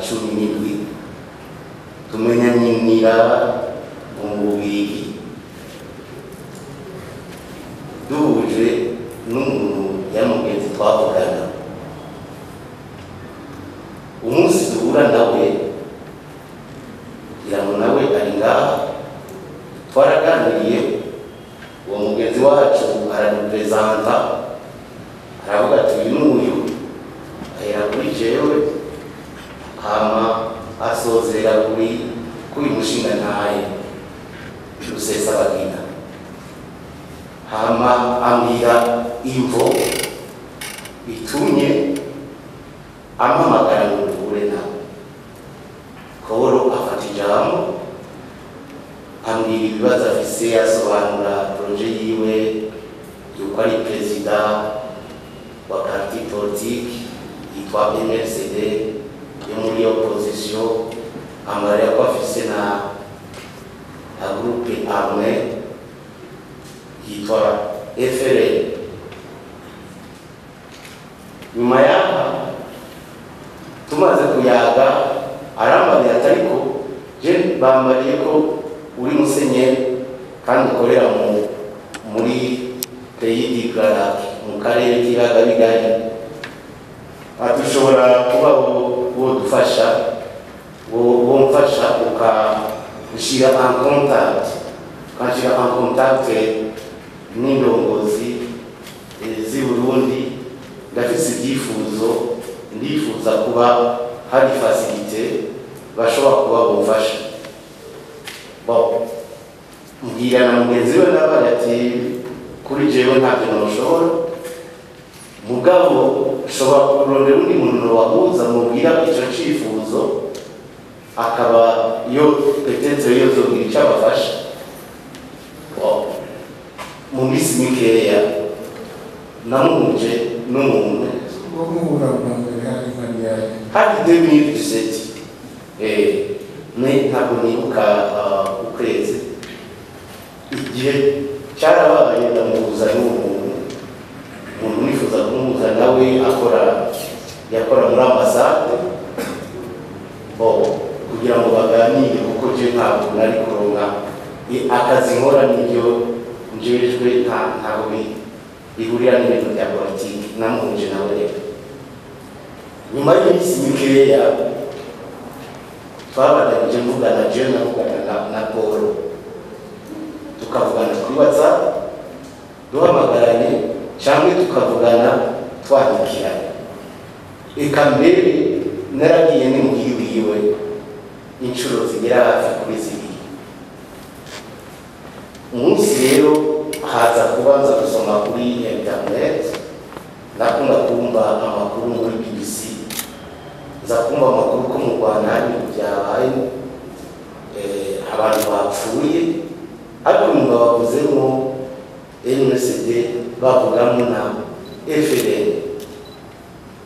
cumi n'indwi tumenya nyinira mu mubiri duhuje n'umuntu yamugenzi twavugana umunsi duhura nawe ngira ngo nawe ari ngaha twaraganiriye uwo mugenzi wacu aradupurezanta aravuga ati uyu n'uyu ahera kuri jewe hama asozera kuri kuri mushinga ntaye rusesa bagina hama ambwira imvo itumye ampamagara ngo duhure nawe koro afata ijambo ambwira ibibazo afise asobanura poroje yiwe yuko ari perezida wa parti politiki yitwa MLCD yo muri opozisiyo amara ko afise na na groupe amwe yitwa FRN nyuma yaha tumaze kuyaga arambariye atariko je bambariye ko uri musenyeri kandi ukorera mu muri peyi di garaki mu karere k'ibiyaga bigari ati ushobora kuba wo dufasha wo mfasha ukanshyira en contact ukanshyira en contact n'indongozi eh, z'i burundi ndafise ibyifuzo ndifuza kuba hari fasilite bashobora kuba bumfasha bon mbwira na mugenzi we nabaye ati kuri jewe ntabyo noshobora mugabo ushobora kurondera undi muntu wahuza mubwira icyo cyifuzo akaba yo petetere yozobwira icyo abafasha Wow. mu minsi mikeya namuhuje n'umuntu uwo muhura bwa mbere hari mariyaje hari demiri diseti me ntabwo nibuka ah, ukwezi igihe cyarabaye ndamuhuza n'uwo muntu umuntu wifuza kumuhuza nawe akora yakora muri ambasade bo kugira ngo baganire kuko je ntabwo nari kuronka i- akazi nkora nibyo njejwe nta ntaho bi- bihurira n'ibintu bya politiki namuhuje nawe rero nyuma y'iminsi mikeya twabandanije mvugana jewe navugana na- na polo tukavugana kuri whatsapp duhamagaranye cyangwa tukavugana twandikiranye reka mbere naragiye n'imuhiri wiwe inshuro zigera hafi kuri zibiri umunsi rero haza kubanza gusoma kuri internet nakunda kumva amakuru muri bbc nza kumva amakuru ko mu rwanda hari ibintu byabaye eh, abantu bapfuye ariko umwuga bavuzemo nsd bavugamo na fdn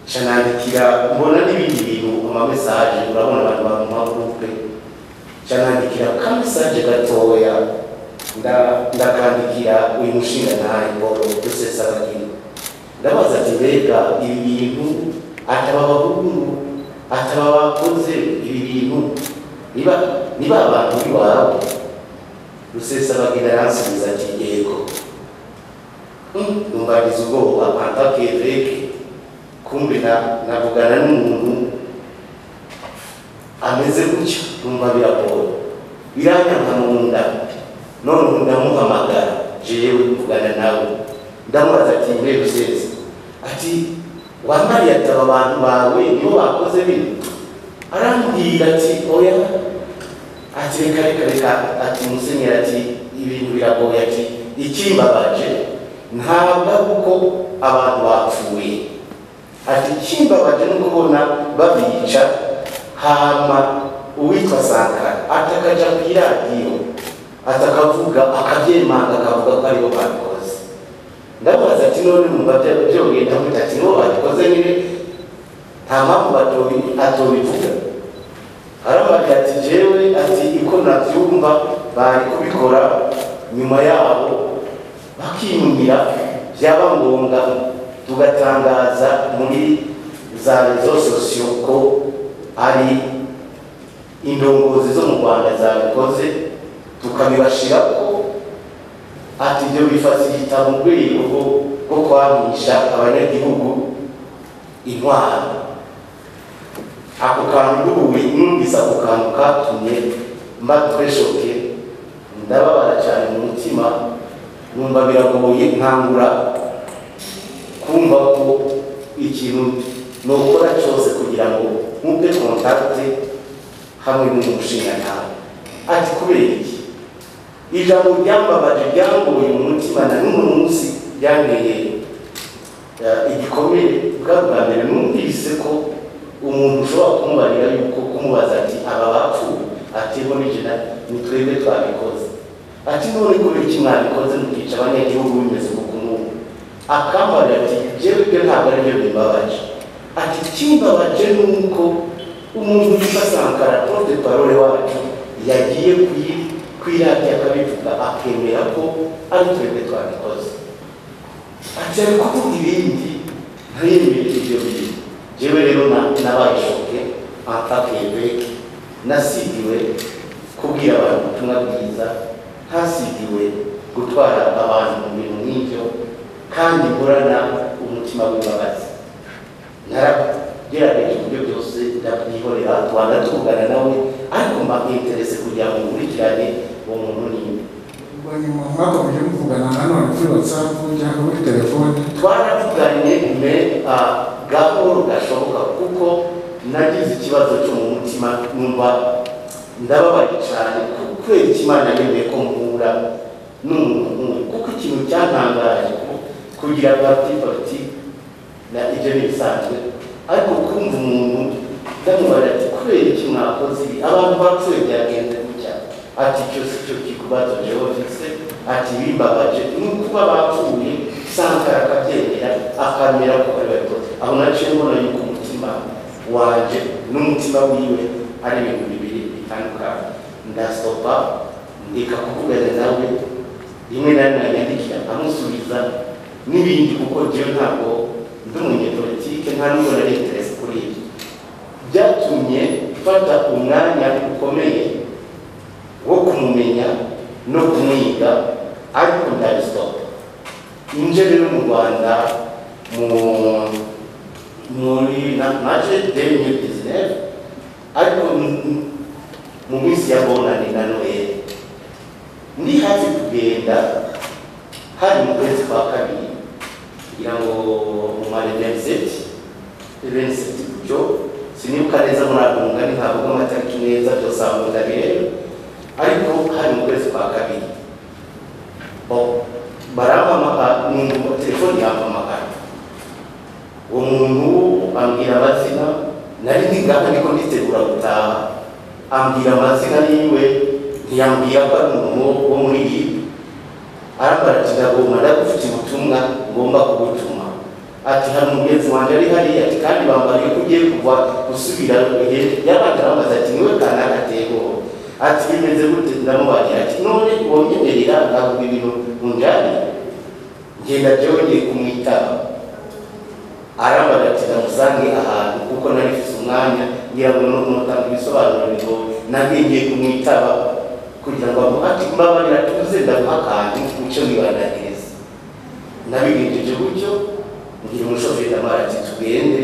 canandikira mbona n'ibindi bintu amamesaje urabona abantu bamagrupe canandikira kamesaje gatoya nda- ndakandikira uyu mushinga ntaye mboro dusesabagino ndabaza ati mbega ibi bintu ataba abahungu ataba abakoze ibi bintu niba niba abantu biwawe rusesabagina yansubiza ati yego Mm, numvariza ubwoba antakeveke kumbe na- navugana n'umuntu ameze gutya numva biragoye biranyanka mu nda none ubu ndamuhamagara jewe mvugana nawe ndamubaza ati mbe rusezi ati wambariye ataba abantu bawe nibo bakoze bino arambwira ati oya ati reka reka reka ati musenyeri ati ibintu biragoye ati ikimbabaje ntabwo ari uko abantu bapfuye ati ikimbabaje ni ukubona babica hama uwitwa sankara atakaja ku iradiyo atakavuga akabyemanga akavuga ko aribo babikoze ndabaza ati none numva bya- byogenda gute ati nibo babikoze nyine nta mpamvu batobi- atobivuga arababwira ati jewe ati uko nabyumva bari kubikora nyuma yabo bakiyumvira byaba ngombwa tugatangaza muri za rezo sosiyo ko hari indongozi zo mu rwanda zabikoze tukabibashirako ati ibyo bifasihita mu rwego rwo- rwo kwamisha abanyagihugu intwaro ako kantu n'ubuwe numvise ako kantu katumye mba treshoke ndababara cyane mu mutima numva biragoye nkangura kumva ko ikintu nokora cyose kugira ngo mube kontakte hamwe n'umushingantahe ati kubera iki ijambo ryambabaje ryangoye mu mutima na n'uno munsi ryanteye eh, igikomere bwa bwa mbere numvise ko umuntu ushobora kumubarira yuko kumubaza ati aba bapfuye ati bo nijina ni twebwe twabikoze ati none kubera iki mwabikoze mukica abanyagihugu bimeze uko n'ubu akambarira ati jebwe ntabwo aribyo bimbabaje ati ikimbabaje ni uko umuntu witwa sankara porte parole wacu yagiye kwi- kwirabya akabivuga akemera ko ari twebwe twabikoze ati ariko kuvuga ibindi ntiyemerere ibyo bintu jewe rero na- nabaye shoke antakebeke nasigiwe kubwira abantu ubutumwa bwiza ntasigiwe gutwara abantu mu bintu nk'ibyo kandi nkorana umutima w'imbabazi naragerageje uburyo byose ndabyihorera twanda tuvugana nawe ariko mba interese kugira ngo nkurikirane uwo muntu n'indi Hanyuma mwakomeje muvugana nanone kuri WhatsApp cyangwa kuri telefone twaravuganye me ah, gahoro gashoboka kuko nagize ikibazo cyo mu mutima numva ndababaye cyane kubera ikimana yemeye ko mpura n'umuntu nk'uyu kuko ikintu cyantangaje ko kugira parti parti na ibyo ni bisanzwe ariko kumva umuntu ndamubara ati kubera iki mwakoze ibi abantu bapfuye byagenze gutya ati icyo si cyo kibazo jewe mfise ati bimbabaje ni ukuba bapfuye sankara akabyemera akamera ko ari babikoze aho naciye mbona yuko umutima wanje n'umutima wiwe ari ibintu bibiri bitandukanye ndasopa ndeka kuvugana nawe rimwe na rimwe yandikira amusubiza n'ibindi kuko jewe ntabwo ndi umunyepolitike nta nubwo nari interesi kuri ibyo byatumye mfata umwanya ukomeye wo kumumenya no kumwiga ariko ndabisitopa inje rero mu rwanda mu muri na- naje demye bizinesi ariko m- m- mu minsi ya bonane na noheli ndi hafi kugenda hari mu kwezi kwa kabiri kugira ngo mumare veniseti veniseti gutyo sinibuka neza muri ako mugani ntabwo amatariki neza byose aho ndabireba ariko hari mu kwezi kwa kabiri Bo- barampamagara numva telefoni yampamagara uwo muntu ambwira amazina nari ndigana ariko nditegura gutaha ambwira amazina yiwe ntiyambwira ko ari umuntu wo muri yibi arambara ati ndagomba ndagufite ubutumwa ngomba kugutuma ati hari umugenzi wanjye ari hariya ati kandi bambariye ko ugiye kuva gusubira igihe yabanje arambaza ati niwe kana agatego ati bimeze gute ndamubagira ati none wonyemerera ndavuga ibintu munjani ngenda jewe ngiye kumwitaba arambaza ati ndamusange ahantu kuko nari mfite umwanya ngira ngo no kumutanga ibisobanuro ngo nagiye ngiye kumwitaba kugira ngo amuhate mbabarira tuze ndamuha akantu muce wibandaniriza nabigenjeje gutyo ngira umushoferi ndamara ati tugende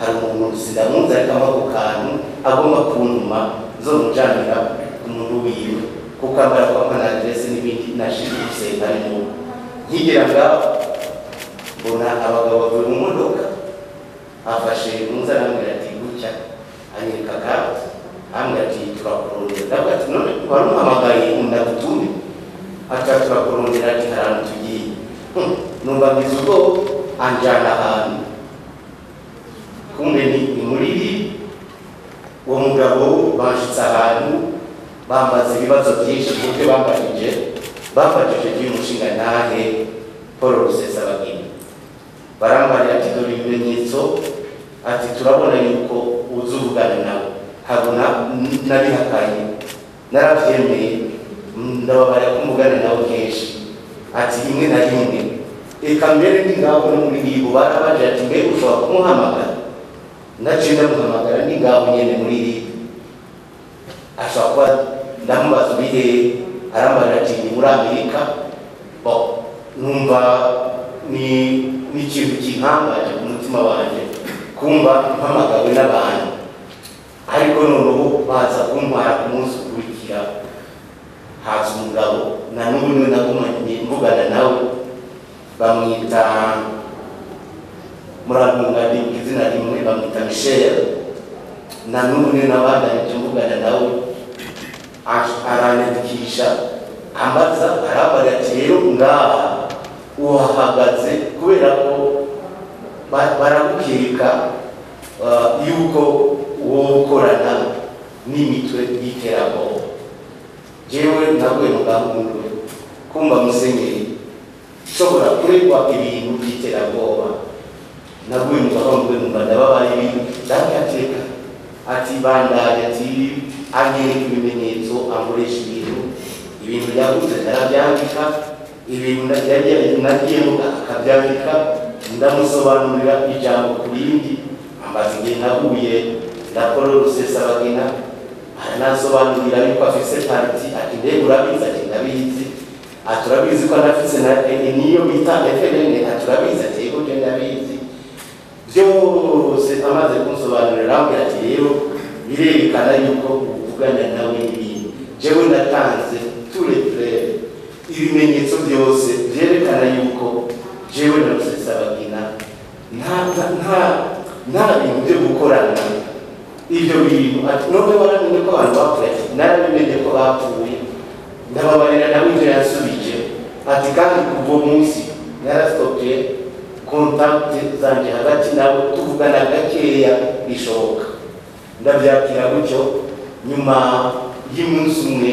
hari umuntu sindamunzi ariko ampa ako kantu agomba kuntuma zo mujanira ku muntu wiwe kuko ambara kwa mpana aderesi n'ibindi nashinzwe gusenga arimo nkigera ngaho mbona abagabo bavuye mu modoka afashe munsi arambwira ati gutya anyereka akazi arambwira ati turakurondera ndavuga ati none wari umuhamagaye nkunda gutume ati turakurondera ati hari ahantu tugiye Hmm, numva mbize ubwoba anjyana ahantu kumbe ni ni muri iri uwo mugabo banshitse ahantu bambaza ibibazo byinshi ku buryo bambajije bamfashije by'umushingantahe paul rusesabagina barambarira ati dore ibimenyetso ati turabona yuko uzi uvugana nawe ntabwo na- nabihakanye narabyemeye ndababarira ko mvugana nawe kenshi ati rimwe na rimwe reka mbere ndi ngaho no muri bibo barabaje ati mbega ushobora kumuhamagara naciye ndamuhamagara ningaawo nyene muliri asakwa ndamubazubire arambaza ati ndi muri amerika bo numva ni ni ikintu kintangaje ku mutima wanjye kumva mpamagawe n'abantu ariko noneho baza kuntwara ku munsi ukurikira haza umugabo na n'ubu niwe nagumanye mvugana nawe bamwita muramunganira izina rimwe bamwita michel na n'ubu niwe nabandanije mvugana nawe Ash- aranyandikisha ambaza arambara ati rero ngaha uhahagaze kubera ko ba- baramukeka ah, yuko uwo ukorana n'imitwe y'iterabwoba jewe naguye mugahundo kumva musenyeri nshobora kuregwa ibintu by'iterabwoba naguye mugahundwe numva ndababaye ibintu ndakateka ati bandaye ati anyereka ibimenyetso ankoresha ibintu ibintu yaguze ndarabyandika ibintu nagiye- nagiyemo akabyandika ndamusobanurira ijambo ku rindi ambaza igihe nahuye ndakora rusesabagina aranasobanurira ariko afise pariti ati ndebe urabizi ati ndabizi ati urabizi ko anafise na eh, niyo bita fnn ati urabizi ati yego je ndabizi byose amaze kunsobanurira arambwira ati rero birerekana yuko uvugana nawe n'ibintu jewe natanze tureturere ibimenyetso byose byerekana yuko jewe na rusesabagina nta nta- nta- nta bintu byo gukorana ibyo bintu ati none waramenye ko abantu bapfuye ati narabimenye ko bapfuye ndababarira nawe ibyo yansubije ati kandi kuva munsi narasitopiye kontakiti zanjye hagati nabo tuvugana gakeya bishoboka ndabyakira gutyo nyuma y'umunsi umwe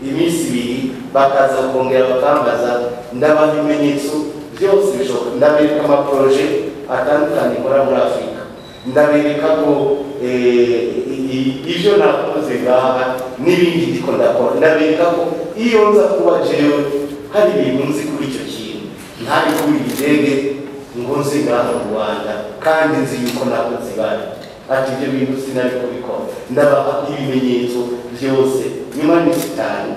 iminsi ibiri bakaza kongera bakambaza ndabaha ibimenyetso byose bishoboka ndabereka amaporoje atandukanye nkora muri afurika ndabereka ko eh, i- i- ibyo nakoze ngaha n'ibindi ndiko ndakora ndabereka ko iyo nza kuba jewe hari ibintu nzi kuri icyo kintu ntari kubira igitenge ngo nzi ngaha mu rwanda kandi nzi yuko nakoze ibara ati ibyo bintu sinari kubikora ndabaha ibimenyetso byose nyuma y'iminsi itanu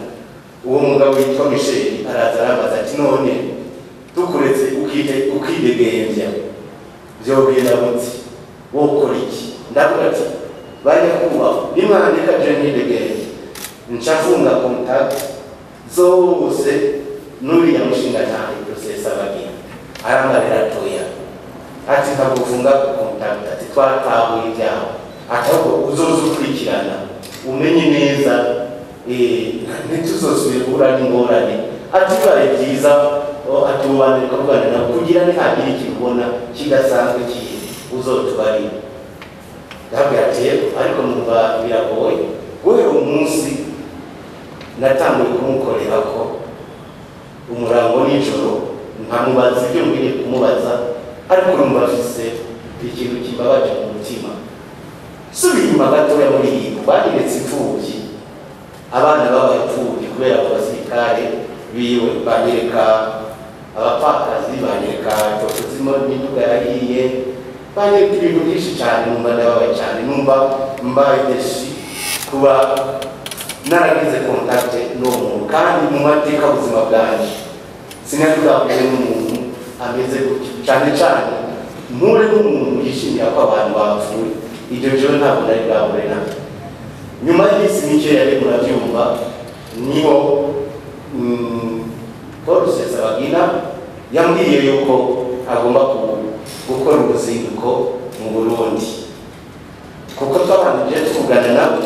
uwo mugabo witwa misheli araza arabaza ati none tukuretse ukide- ukidegembya byogenda munsi wokora iki ndavuga ati bajya kubaho nimwandika jenide genge nca mfunga kontakiti zose n'uriya mushingantahe rusesa bagina aramarira atoya ati ntabwo ufunga kontakiti ati twatahuye ibyawe ahubwo uzoza ukurikirana umenye neza eh, ntituzosubira n'ingorane ati bibaye byiza o, ati ubanza ukavugana nawe kugira ntihagira ikintu ubona kidasanzwe kindi uzotubarira ndabwira ati yego ariko numva biragoye guhera umunsi natanguye kumukorera ko umurango nijoro nkamubaza ibyo mbwiye kumubaza ariko numva afise ikintu kibabaje mu mutima subiye inyuma gatoya muri iyi bagiretse imfubyi abana b'abapfubyi kubera abo basirikare biwe banyereka abapfakazi banyereka toto zirimo n'imiduga yahiye banyereka ibintu byinshi cyane numva ndababaye cyane numva mbaye deshi kuba naragize kontakite n'uwo muntu kandi mu mateka ubuzima bwanjye sinari bwahuye n'umuntu ameze gutyo cyane cyane mpure n'umuntu yishimira ko abantu bapfuye ibyo jewe ntabwo nari bwahure nabyo nyuma y'iminsi mike yari murabyumva niho mm, paul rusesabagina yambwiye yuko agomba ku- gukora uruzinduko mu burundi kuko twabanjije tuvugana nabo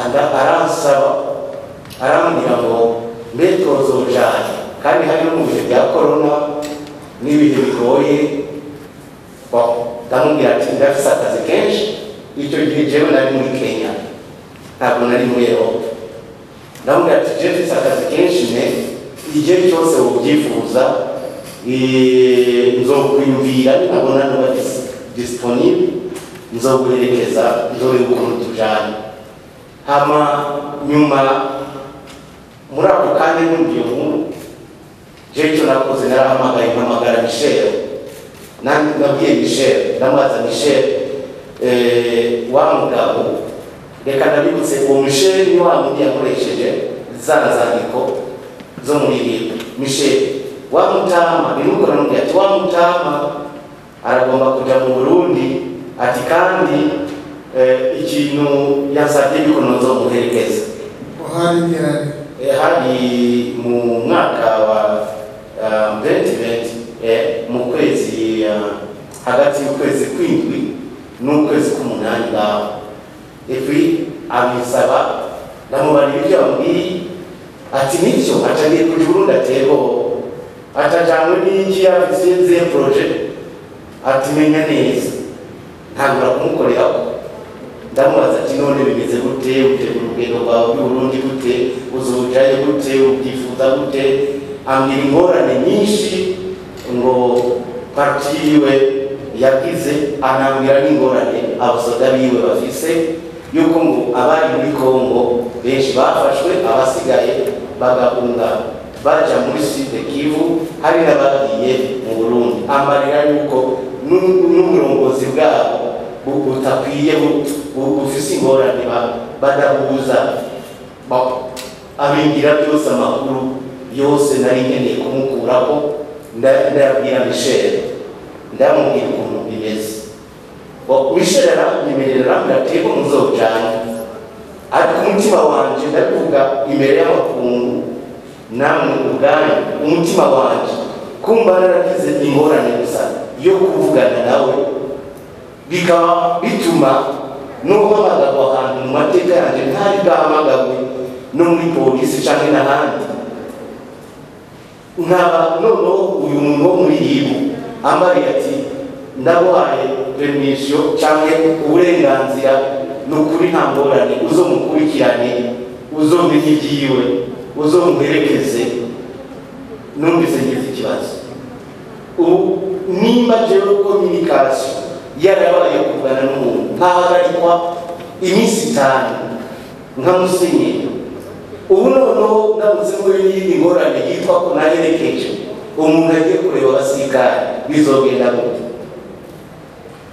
anda- aransaba arambwira ngo mbe tozojanye kandi hari no mu bihe bya korona n'ibihe bigoye Bon, ndamubwira ati ndafise akazi kenshi icyo gihe jewe nari muri kenya ntabwo nari muri erope ndamubwira ati jewe mfise akazi kenshi ne igihe cyose wobyifuza eh, nzokwiyumvira ninabona niba dis- disponible nzoguherekeza ndoreba ukuntu tujana hama nyuma muri ako kanya n'ubwiyo nkuru jewe icyo nakoze narahamagaye mpamagara misheli nabwiye michel ndamubaza michel eh, wa mugabo reka ndabibutse uwo misheri ni wa mundi yakoresheje za nzandiko zo muri bibiliya misheri wa mutama birukora n'undi ati wa mutama aragomba kujya mu burundi ati kandi eh, ikintu yasabye bikonozo muherekeza uhari ni ari Eh, hadi mu mwaka wa um, 2020 eh, mu kwezi uh, hagati y'ukwezi kw'indwi n'ukwezi k'umunani ngaho epi abisaba ndamubarira ibyo yamubwiye ati nicyo acagiye kuja uburundi atebo atajanywe n'ingi yafise zihe proje ati menya neza ntangura kumukoreraho ndamubaza ati none bimeze gute utegura urugendo rwawe rw'uburundi gute uzujayo gute ubyifuza gute ambwira ingorane nyinshi ngo parti yiwe yagize anambwira n'ingorane abasoda biwe bafise yuko ngo abari muri kongo benshi bafashwe abasigaye bagahunga baja muri sud kivu hari n'abagiye mu burundi amarira yuko n'u- n'uburongozi bwabo bu- butakwiye bu- bu- bufise ingorane ba- badahuza ba- abingira byose amakuru yose nari nkeneye kumukuraho nda- ndayabwira misheri ndamubwira ukuntu bimeze Bo- misheri aranyemerera ndateko muzojana ariko umutima wanje ndavuga imbere y'amakungu namwe ubwanyu umutima wanje kumva naragize ingorane gusa yo kuvugana nawe bikaba bituma n'uhamagazwa ahantu mu mateka yanjye ntari bwahamagazwe no muri polisi cyangwa n'ahandi nkaba noneho uyu muntu wo muri yibu ambaye ati ndabaye permisiyo cyangwa uburenganzira ni ukuri nta ngorane uzo mukurikirane uzo menye ibyiwe uzo muherekeze numvise ngize ikibazo ubu nimba jewe communication yarabaye kuvugana n'umuntu ntahagarikwa iminsi itanu nka musenyeri ubu noneho ndamutse muri n'iyindi ngorane yitwa ko naherekeje umuntu agiye kureba abasirikare bizogenda gute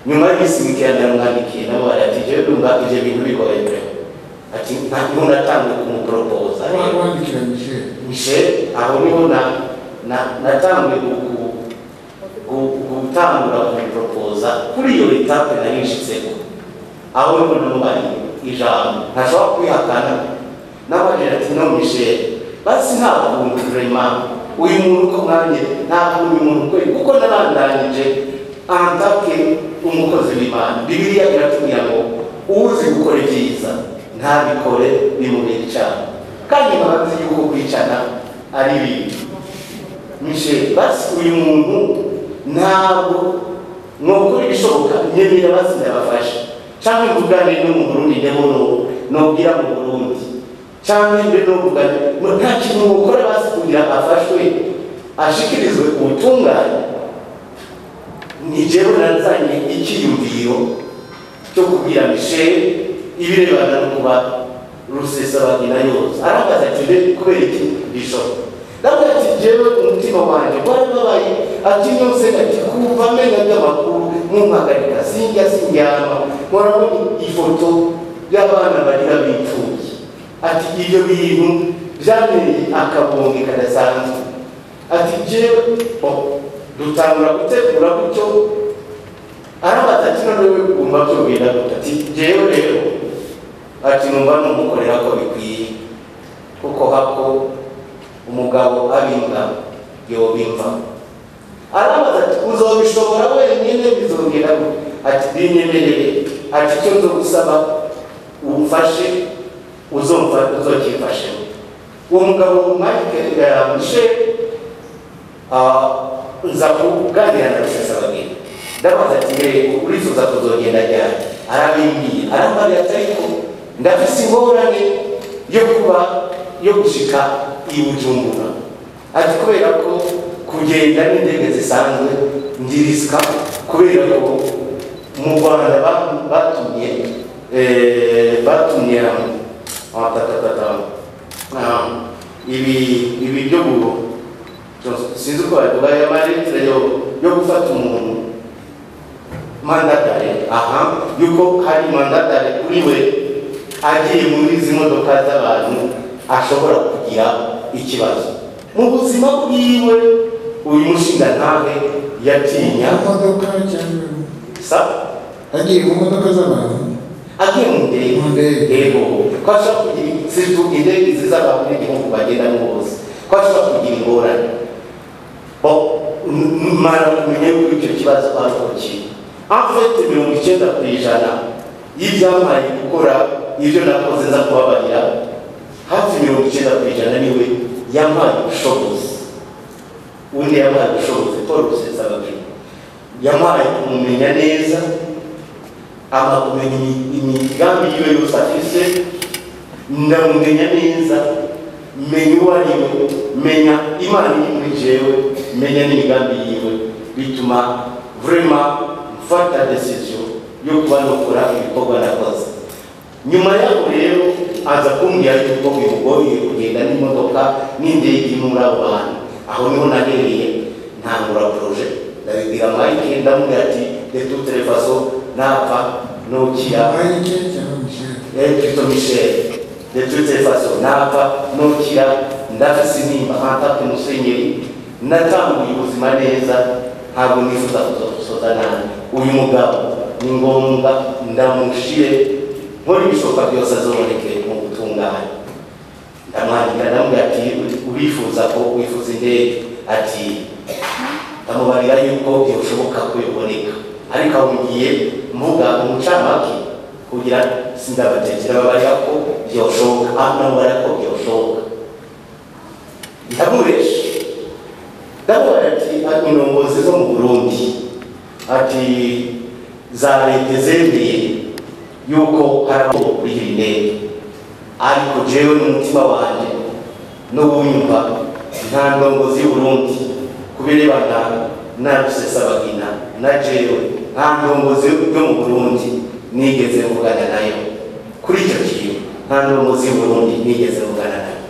nyuma y'isi mikeya ndaramwandikiye namubara ati jewe ndumva ivyo bintu bigoye ati nta muntu atangiye kumuporopoza wandikira misheri nje aho niho na na- natangiye gu- gu- gutangura kumuporopoza kuri iyo etape narinshitseko aho niho namubariye ijambo ntashobora kwihakana n'abajira ati no misheri basi nta kuntu rema uyu muntu uko mwanye nta kuntu uyu muntu kweli kuko narandanyije antake umukozi w'imana bibiliya iratubwira ngo uzi gukora ibyiza ntabikore bimubera icyaha kandi bazi yuko kwicana ari bibi misheri basi uyu muntu ntabwo nukora ibishoboka nyemera basi ndabafasha cyangwa mvugane no mu burundi ndemo no- nobwira mu burundi cyangwa mbe nobugane nta kintu mukora basi kugira afashwe ashikirizwe ubutungane ni jewe nazanye icyiyumviro cyo kubwira misheri ibirebana no kuba rusesabagina yose arakaza ati mbe kubera iki bishoboka ndavuga ati jewe umutima wanjye warababaye ati yose ati kumva amenya ry'amakuru mumpagarika sinjya sinjyama murabona ifoto y'abana barira bipfuye ati ibyo bintu byanteye akabonge kadasanzwe ati jewe oh, dutangura gutegura gutyo arabaza ati none wowe wumva byogenda gute ati jewe rero ati numva numukorera ko bikwiye kuko hako umugabo abimba yobimva arabaza ati uzobishobora wenyine bizongera gute?" ati binyemerere ati icyo nzo gusaba umfashe uzomfa- uzokimfashemo uwo mugabo mike mishe nza kuganira na rusesabagina ndabaza ati rego urifuza kuzogenda ryari arabimbwiye arambariye ati ariko ndafise ingorane yo kuba yo gushika i bujumbura ati kubera ko kugenda n'indege zisanzwe ndirisika kubera ko mu rwanda ba- batumye eh, batumye amatatatatama ibi ibi byo mu- sinzi uko babivuga ya maritire yo yo gufata umuntu mandatare aha yuko hari mandatare kuri we agiye muri izi modoka z'abantu ashobora kugira ikibazo mu buzima bwiwe uyu mushingantahe yatinya mu modoka cyangwa sa agiye mu modoka z'abantu agiye mu ndege Mu ndege. yego ko ashobora kugira situ indege ziza abantu b'igihugu bagendamo bose ko ashobora kugira ingorane Bon, nous m'avons que tu vas pas sortir. En fait, mirongo icyenda ku ijana y'ibyampaye gukora ibyo nakoze nza kubabarira hafi mirongo icyenda ku ijana niwe yampaye ubushobozi undi yampaye ubushobozi paul rusesabagina yampaye kumumenya neza amakumenya imi- imigambi yiwe yose afise ndamumenya neza menya uwo ari we menya imana iri muri jewe menya n'imigambi yiwe bituma vrema mfata desiziyo yo kuba nokora ibikorwa nakoze nyuma yaho rero aza kumbwira yuko bimugoye kugenda n'imodoka n'indege imwe muri abo bantu aho niho nahereye ntangura poroje ndabibwira mayike ndamubwira ati de toute les façons napfa nokira abayike cyangwa misheri yari plutôt Michel. De toutes les façons, nava, nokira, ndafisinimba, hantatu musenyeri, natanguye ubuzima neza, ntabwo nifuza kuzosoza nabi. Uyu mugabo ni ngombwa ndamushire, nkora ibishoboka byose azoboneke mu gutunganya. Ndamwandikira ndamubwira ati urifuza ko wifuza indege ati ndamubarira yuko byoshoboka ko biboneka ariko aho ngiye mvuga umucamake kugira sindabatekera babarira ko byoshoboka aho namubara ko byoshoboka ndamuresha ndamubara ati indongozi zo mu burundi ati za leta zemeye yuko hari aho kuri iyi ndege ariko jewe n'umutima wanjye n'uwunyumva nta ndongozi y'uburundi kubirebana na rusesabagina na jewe nta ndongozi yo mu burundi nigeze mvugana nayo kuri icyo kintu nta ndongozi y'uburundi nigeze mvugana nayo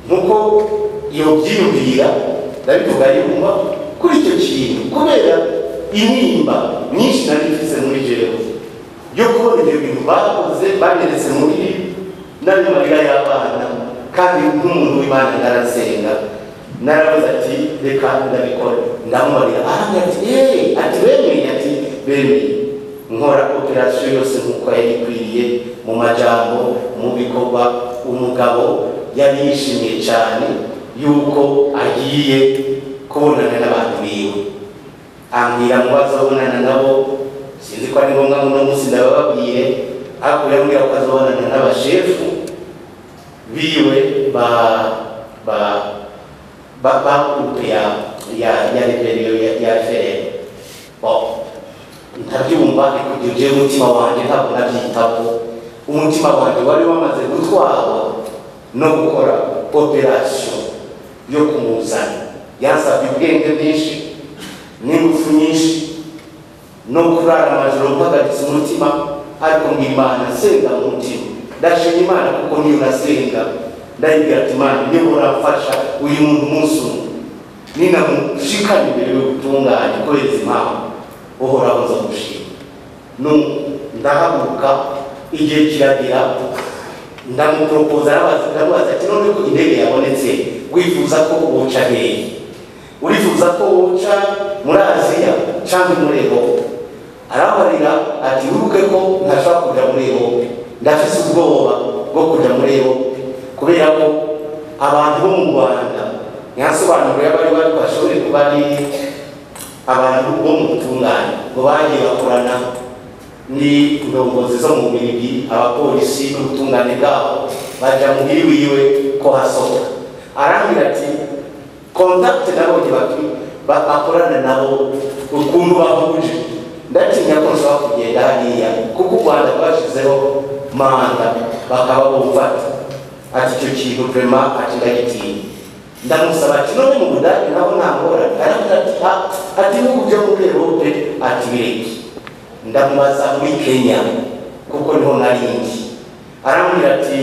nkuko iyo byiyumvira ndabivuga yumva kuri icyo kintu kubera intimba nyinshi nari mfise muri jewe yo kubona ibyo bintu bakoze banyeretse muri n'abimarira y'abana kandi nk'umuntu w'imana narasenga narabuze ati reka ndabikora ndamumarira ahamya ati yeee ati bemeye ati bemeye nkora operasiyo yose nk'uko yari ikwiriye mu majambo mu bikorwa umugabo yari yishimiye cyane yuko agiye kubonana n'abantu biwe ambwira ngo bazabonana nabo sinzi ko ari ngombwa ngo uno munsi ndabababwire ariko yambwira ko azabonana n'abashefu biwe ba ba ba ba groupe ya ya ya rebellion ya ya FLN bon ntabyumva ariko ibyo jewe umutima wanjye ntabwo nabyitaho umutima wanjye wari wamaze gutwarwa no gukora operasiyo yo kumuzana yansabye ubwenge bwinshi n'ingufu nyinshi no kurara amajoro mpagaritse umutima ariko ngo imana senga mu mutima ndashima imana kuko niyo nasenga ndayibwira ati imana niyo uramfasha uyu muntu umunsi umwe ninamushikana imbere yo gutunganya kubera impamvu uhoraho nzamushima Nu- ndahaguruka igihe kiragera ndamuporopoza arabaza ndamubaza ati none ko indege yabonetse wifuza ko woca hehe urifuza ko woca muri aziya cyangwa muri erope arabarira ati wibuke ko ntashobora kujya muri erope ndafise ubwoba bwo kujya muri erope kubera ko abantu bo mu rwanda ntihasobanurire abari bari bashobore kuba ari abantu bo mu butungane ngo bagiye bakorana n'indongozi zo mu mirigi abapolisi n'ubutungane bwabo baja muhiri wiwe ko hasohoka arambwira ati kontakite nabonye baki- ba- bakorana nabo ukuntu bahuje ndatinya ko nshobora kugenda hariya kuko u rwanda rwashyizeho manda bakaba bumfata ati icyo kintu vrema ati ndagitinya ndamusaba ati none mu budage nabo nta ngorane aravuga ati "Ha- ati ibihugu byo muri erope ati bireki ndamubaza muri kenya kuko niho narindi arambwira ati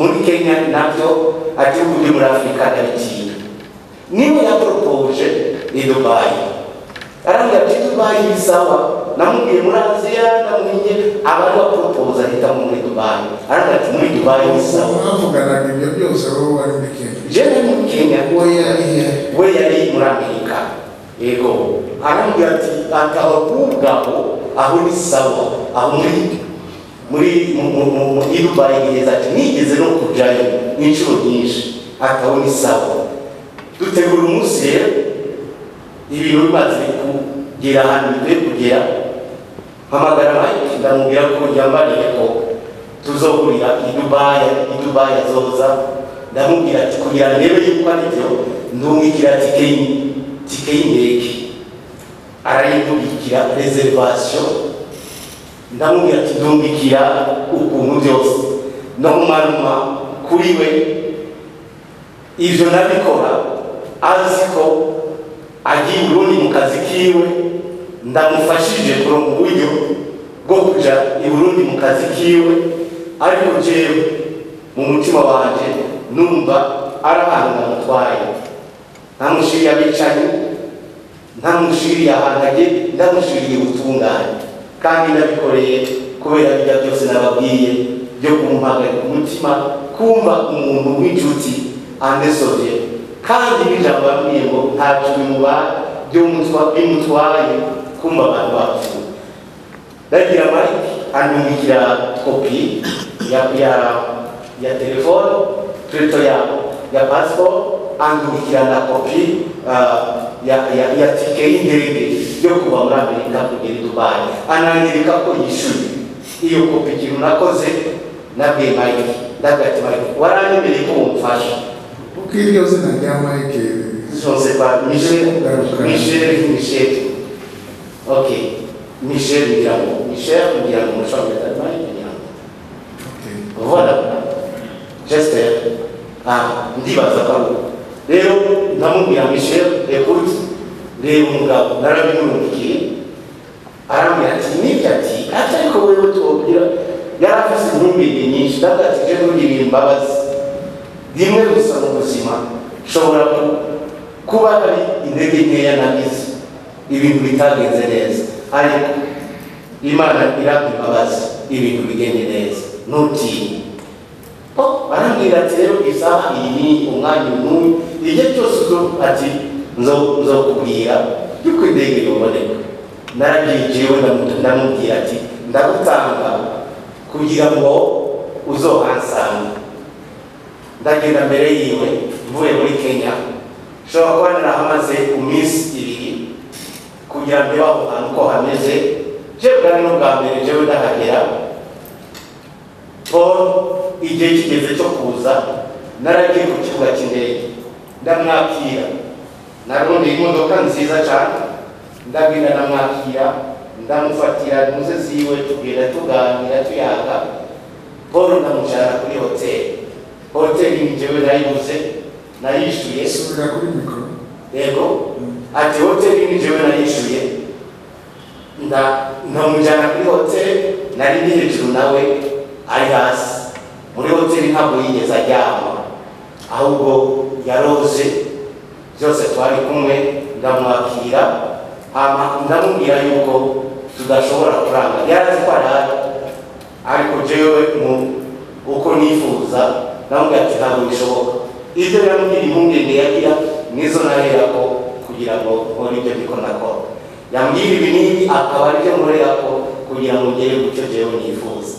muri kenya nabyo ati ubu muri afurika ndabitinya niwe yaporopoje ni dubayi era nga tetubayi bisawa namugye mulanzira namunye abantu baproposa hitamu muri dubayi era nga timuli dubayi bisawa mwavuganaga ibyo byose wowe wari muri kenya jene mu kenya uwo yari he we yali muri amerika ego arambwira ati antaho kubwabo aho ni sawa aho muri muri mu- mu- mu- mu- i dubayi neza ati nigeze no kujayo n'inshuro nyinshi ataho ni sawa dutegura umunsi rero ibintu bimaze kugera ahantu bigiye kugera mpamagara mike ndamubwira ko yambariye ko tuzogurira idubaya idubaya zoza ndamubwira ati kugira ngo ndebe yuko ari byo ndumwikira tike y- tike y'indege arayindubikira reservation ndamubwira ati ndumwikira ukuntu byose no kumaruma kuri we ivyo nabikora azi ko agiye i burundi mu kazi kiwe ndamufashije kuronka uburyo bwo kuja i burundi mu kazi kiwe ariko jewe mu mutima wanje numva ari ahantu namutwaye ntamushiriye abicanyi ntamushiriye ahantu agiye ndamushiriye ubutungane kandi nabikoreye kubera bijya byose nababwiye byo kumuhagarika umutima kumva umuntu w'inshuti anesovye kandi n'ijambo yabwiye ngo nta jwi muba ry'umutwa- bimutwaye kumva abantu bapfuye ndagira mike andungikira kopi ya ya ya telefone tweto ya ya passport andungikira na kopi ah, ya ya ya tike y'indege yo kuva muri amerika kugera i dubayi ananyereka ko yishyuye iyo kopi ikintu nakoze nabwiye mike ndagira ati mike waranyemereye ko umufasha kuko iryo zina rya mike José pas Michel, Garuka. Michel, Michel. Ok. Michel Ndiamo. Michel Ndiamo, je suis d'Allemagne, Ndiamo. okay. Voilà. J'espère. Ah, ndibaza kwangu. Leo ndamubwira Michel, écoute, leo mugabo narabimurikiye arambwira ati nibyo ati ati ariko wewe tuwubwira yari afise intumbero nyinshi ndavuga ati je ntugirire imbabazi rimwe gusa mu buzima nshobora ku- kuba ari intege nkeya nagize ibintu bitagenze neza ariko imana irampa imbabazi ibintu bigende neza ntutinye Oh, arambwira ati rero isaha iyi ni umwanya n'uyu igihe cyose uzo ati nzo nzokubwira yuko indege yoboneka naragiye jewe ndamu- ndamubwira ati ndagutanga kugira ngo uzohansanga ndagenda mbere yiwe mvuye muri kenya nshobora kuba narahamaze ku minsi ibiri kugira ngo ndebe aho hantu ko hameze jewe bwari n'ubwa mbere jewe ndahagera paul igihe kigeze cyo kuza naragiye ku kibuga cy'indege ndamwakira narondeye imodoka nziza cyane ndagenda ndamwakira ndamufatira muze ziwe tugenda tuganira tuyaga paul ndamucara kuri hoteli hoteli ni jewe nayibuze nayishyuye subira kuri mikoro yego ati hoteli ni jewe nayishyuye nda ntamujyana kuri hoteli nari ndi hejuru nawe ari hasi muri hoteli ntabwo yigeze ajyama ahubwo yaroze byose twari kumwe ndamwakira hama ndamubwira yuko tudashobora kuranga yari azi ko arara ariko jewe mu uko nifuza namubwira ati ntabwo bishoboka ibyo yambwira impungenge yagira nizo narerako kugira ngo nkore ibyo ndiko nakora yambwira ibi n'ibi akaba aribyo nkorerako kugira ngo ngere ku cyo jewe nifuza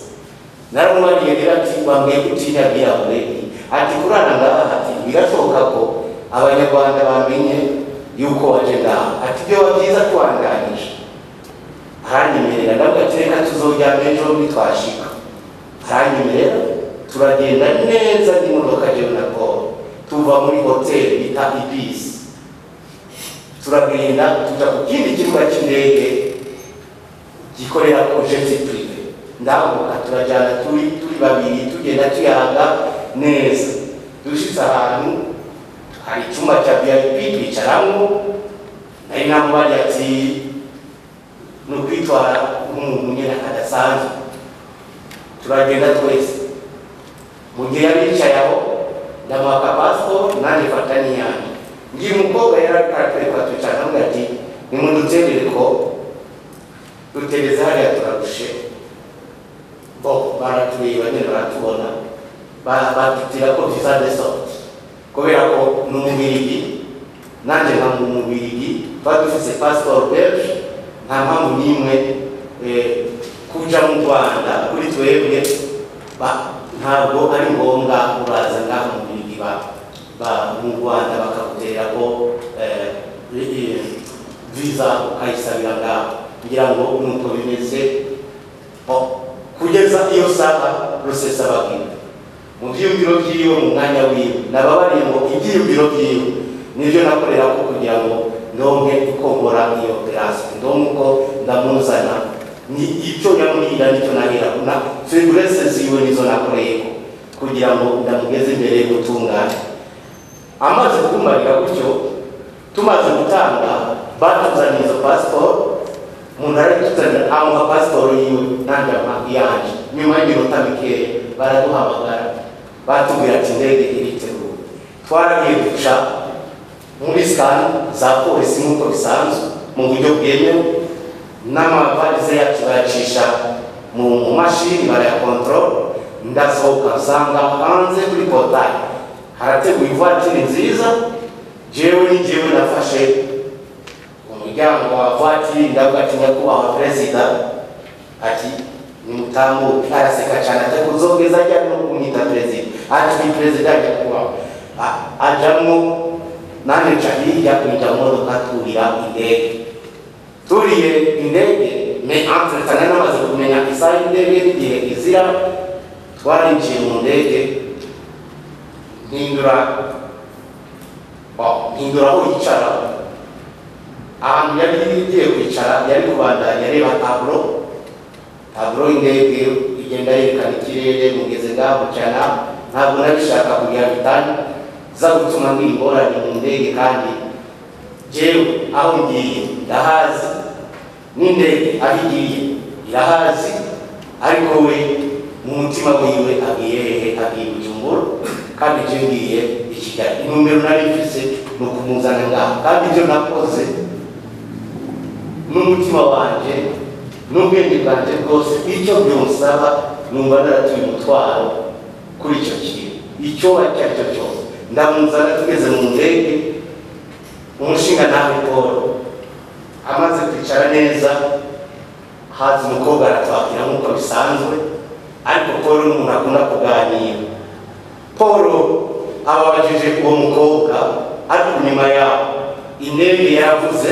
naramubariye rero ati bambwiye ko utinya bwirabure ati kurana ngaha ati birashoboka ko abanyarwanda bamenye yuko waje ngaha ati byo byiza twanganije aranyemerera ndavuga ati reka tuzojyana ejo nitwashika aranyemerera turagenda neza n'imodoka jewe na paul tuva muri hoteli bita ibisi turagenda tuja ku kindi kibuga cy'indege gikorera ku jeti purive ndabuka turajyana turi turi babiri tugenda tuyaga neza dushitse ahantu hari icyumba cya vip twicaramo nari namubari ati ni ukwitwara nk'umuntu nyine kadasanzwe turagenda twese mu gihe yari yicaye aho ndamuha pasiporo nanjye fata n'iyanjye ngira umukobwa yari ari kwereka twicara hamwe ati nimumutegeko tutegereza hariya turarushe bo baratureba nyine baratubona Ba- batutira ko visa de sorte kubera ko ni umubirigi nanjye nka mu mubirigi tuba dufite pasiporo belge nta mpamvu n'imwe eh, kuja mu rwanda kuri twebwe ba- ntabwo ari ngombwa uraza ngaha mu mubirigi ba- ba- mu rwanda bakagutera ko eh, eh, visa ukayisabira ngaho kugira ngo nuko bimeze Bo, kugeza iyo saha rusesabagina mu byiyumviro by'iwe mu mwanya wiwe nababariye ngo ibyiyumviro by'iwe nibyo nakorera ko kugira ngo ndonke gukongora iyo operasi ndonke uko ndamuzana ni icyo yamurira nicyo nahera na figurese ziwe nizo nakoreyeho kugira ngo ndamugeze imbere yo gutungana amaze kumarira gutyo tumaze gutanga batuzaniye izo pasiporo umuntu arayituzanira amuha pasiporo yiwe nanjye amuha iyanjye nyuma y'iminota mikeya baraduhamagara batubwira ati indege iriteguye twaragiye duca muri sikani za polisi nk'uko bisanzwe mu buryo bwemewe n'amavalize yacu bayacisha mu mu mashini barayakontorora ndasohoka nsanga hanze kuri porutayi harateguye ivatiri nziza jewe ni jewe nafashe umuryango wa vatiri ndavuga ati nyakubahwa perezida ati nimutambuke araseka cyane ati kuzogeza ajya no kumwita perezida ati ni perezida nyakubahwa A- ajamwo nanjye nca hirya kwinjira mu modoka turira indege turiye indege me entre tane namaze kumenya isaha y'indege n'igihe izira twarinjiye mu ndege mpindura Wow, mpindura aho yicara ahantu yari igiye kwicara yari kubandanya areba taburo taburo y'indege igenda yerekana ikirere mugeze ngaho mucana ntabwo nabishaka kugira bitani za gutuma ngira ingorane mu ndege kandi jewe aho ngiye ndahazi n'indege aho igiye irahazi ariko we mu mutima wiwe abwiye hehe abwiye bujumbura kandi jewe ngiye i kigali intumbero nari mfise ni ukumuzana ngaho kandi ibyo nakoze n'umutima wanjye n'ubwenge bwanjye bwose icyo byonsaba numva naratuye umutwaro kuri icyo kintu icyo icyo ari cyo cyose ndamuzana tugeze mu ndege umushinga nawe paul amaze kwicara neza haza umukobwa aratwakira nk'uko bisanzwe ariko paul ni umuntu akunda kuganira paul ababajije uwo mukobwa ariko nyuma yaho indege yaravuze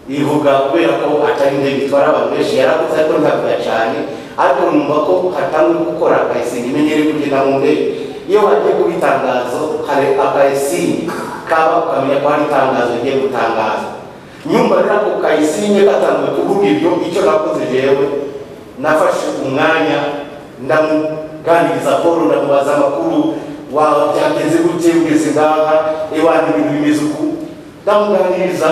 ivuga kubera ko atari indege itwara abantu benshi yaravuze ariko ntavuga cyane ariko numva ko hatangiye gukora akayisinga imenyere kugenda mu ndege iyo hagiye kuba itangazo hari akayisinga kaba ukamenya ko hari itangazo rigiye gutangaza nyumva rero ako kayisinge gatangiye kuvuga ibyo icyo nakoze jewe nafashe umwanya ndamuganiriza paul ndamubaza amakuru wawe byagenze gute ugeze ngaha iwanyu ibintu bimeze uku ndamuganiriza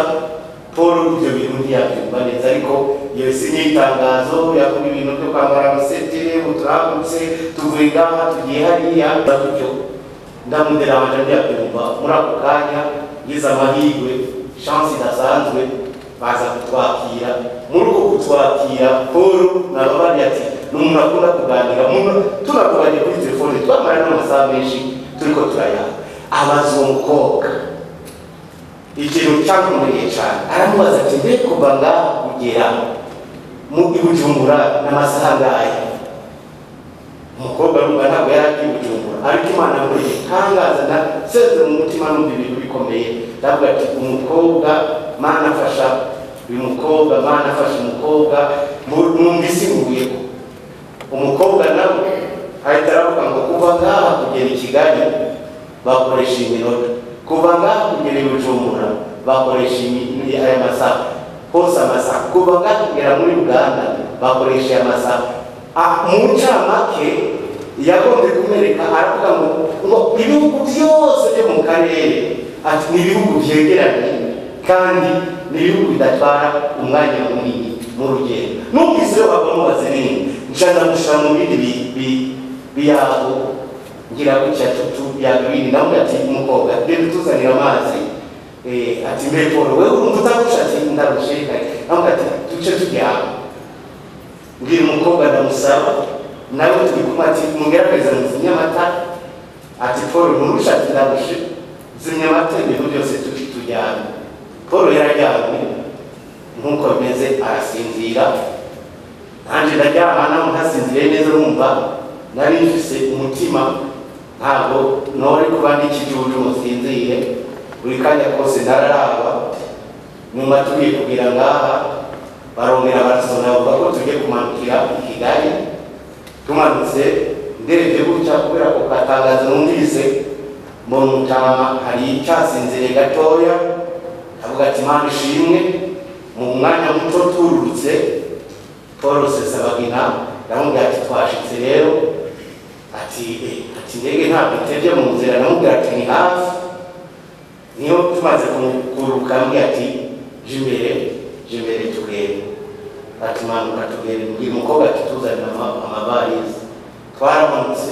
paul ibyo bintu ntiyabyumva neza ariko iyo si n'itangazo yakuba ibintu byo kwambara amasete uturambutse tuvuye ngaha tugiye hariya gutyo ndamudera amajanja ntiyabyumva muri ako kanya ngize amahirwe chance idasanzwe baza kutwakira muri uko kutwakira paul nababari ati ni umuntu akunda kuganira mu- tunavuganye kuri telefone twamara n'amasaha menshi turiko turayaha abaza uwo mukobwa ikintu cyakomeye cyane aramubaza ati mbe kuva ngaha kugera mu i bujumbura n'amasaha angahe umukobwa numva ntabwo yari ari i bujumbura ariko imana muri tangaza na senze mu mutima numva ibintu bikomeye ndavuga ati umukobwa mana afasha uyu mukobwa mana afasha umukobwa mu- numva isi nguyeho umukobwa nawe ahita aravuga ngo kuva ngaha kugera i kigali bakoresha iminota kuva ngaha kugera i bujumbura bakoresha imi- aya masaha hose amasaha kuva ngaha kugera muri uganda bakoresha aya masaha Ah, mu ncamake yagombye kumereka aravuga ngo ngo ibihugu byose byo mu karere ati ni ibihugu byegeranye kandi ni ibihugu bidatwara umwanya munini mu rugendo numvise rero bamubaza ibintu nca ndamusha mu bindi bi- bi- biyago ngira gutya tutu byaga ibindi nawe ati umukobwa rero tuzanira amazi eh, ati mbepolo wewe umutakusha ati ndarushika amuka ati tuce turi aho mbwira umukobwa ndamusaba nawe turi kumwe ati mugerageza muzimye amata ati paul nturusha ati ndarushi zimye amata ibintu byose turi tujyana paul yararyamye nk'uko bimeze arasinzira nanjye ndaryama naho ntasinziriye neza numva nari mfise umutima ntabwo nori kuba n'ikijuju musinzire buri kanya kose ntararaba nyuma tugiye kugira ngaha barongera barasona bavuga ko tugiye kumanukira i kigali tumanutse ndereje gutya kubera ko katangazo numvise mu mutama hari icyasinzire gatoya avuga ati mana ishimwe mu mwanya muto tururutse paul sesabagina yamubwira ati twashitse rero ati "Eh, ati ndege ntabwo itebye mu nzira namubwira ati ni hafi niyo tumaze kumukuruka ambwira ati "Je imbere je imbere turebe atumanuka turebe mbwira umukobwa ati tuzanira ama- amavarizi twaramanutse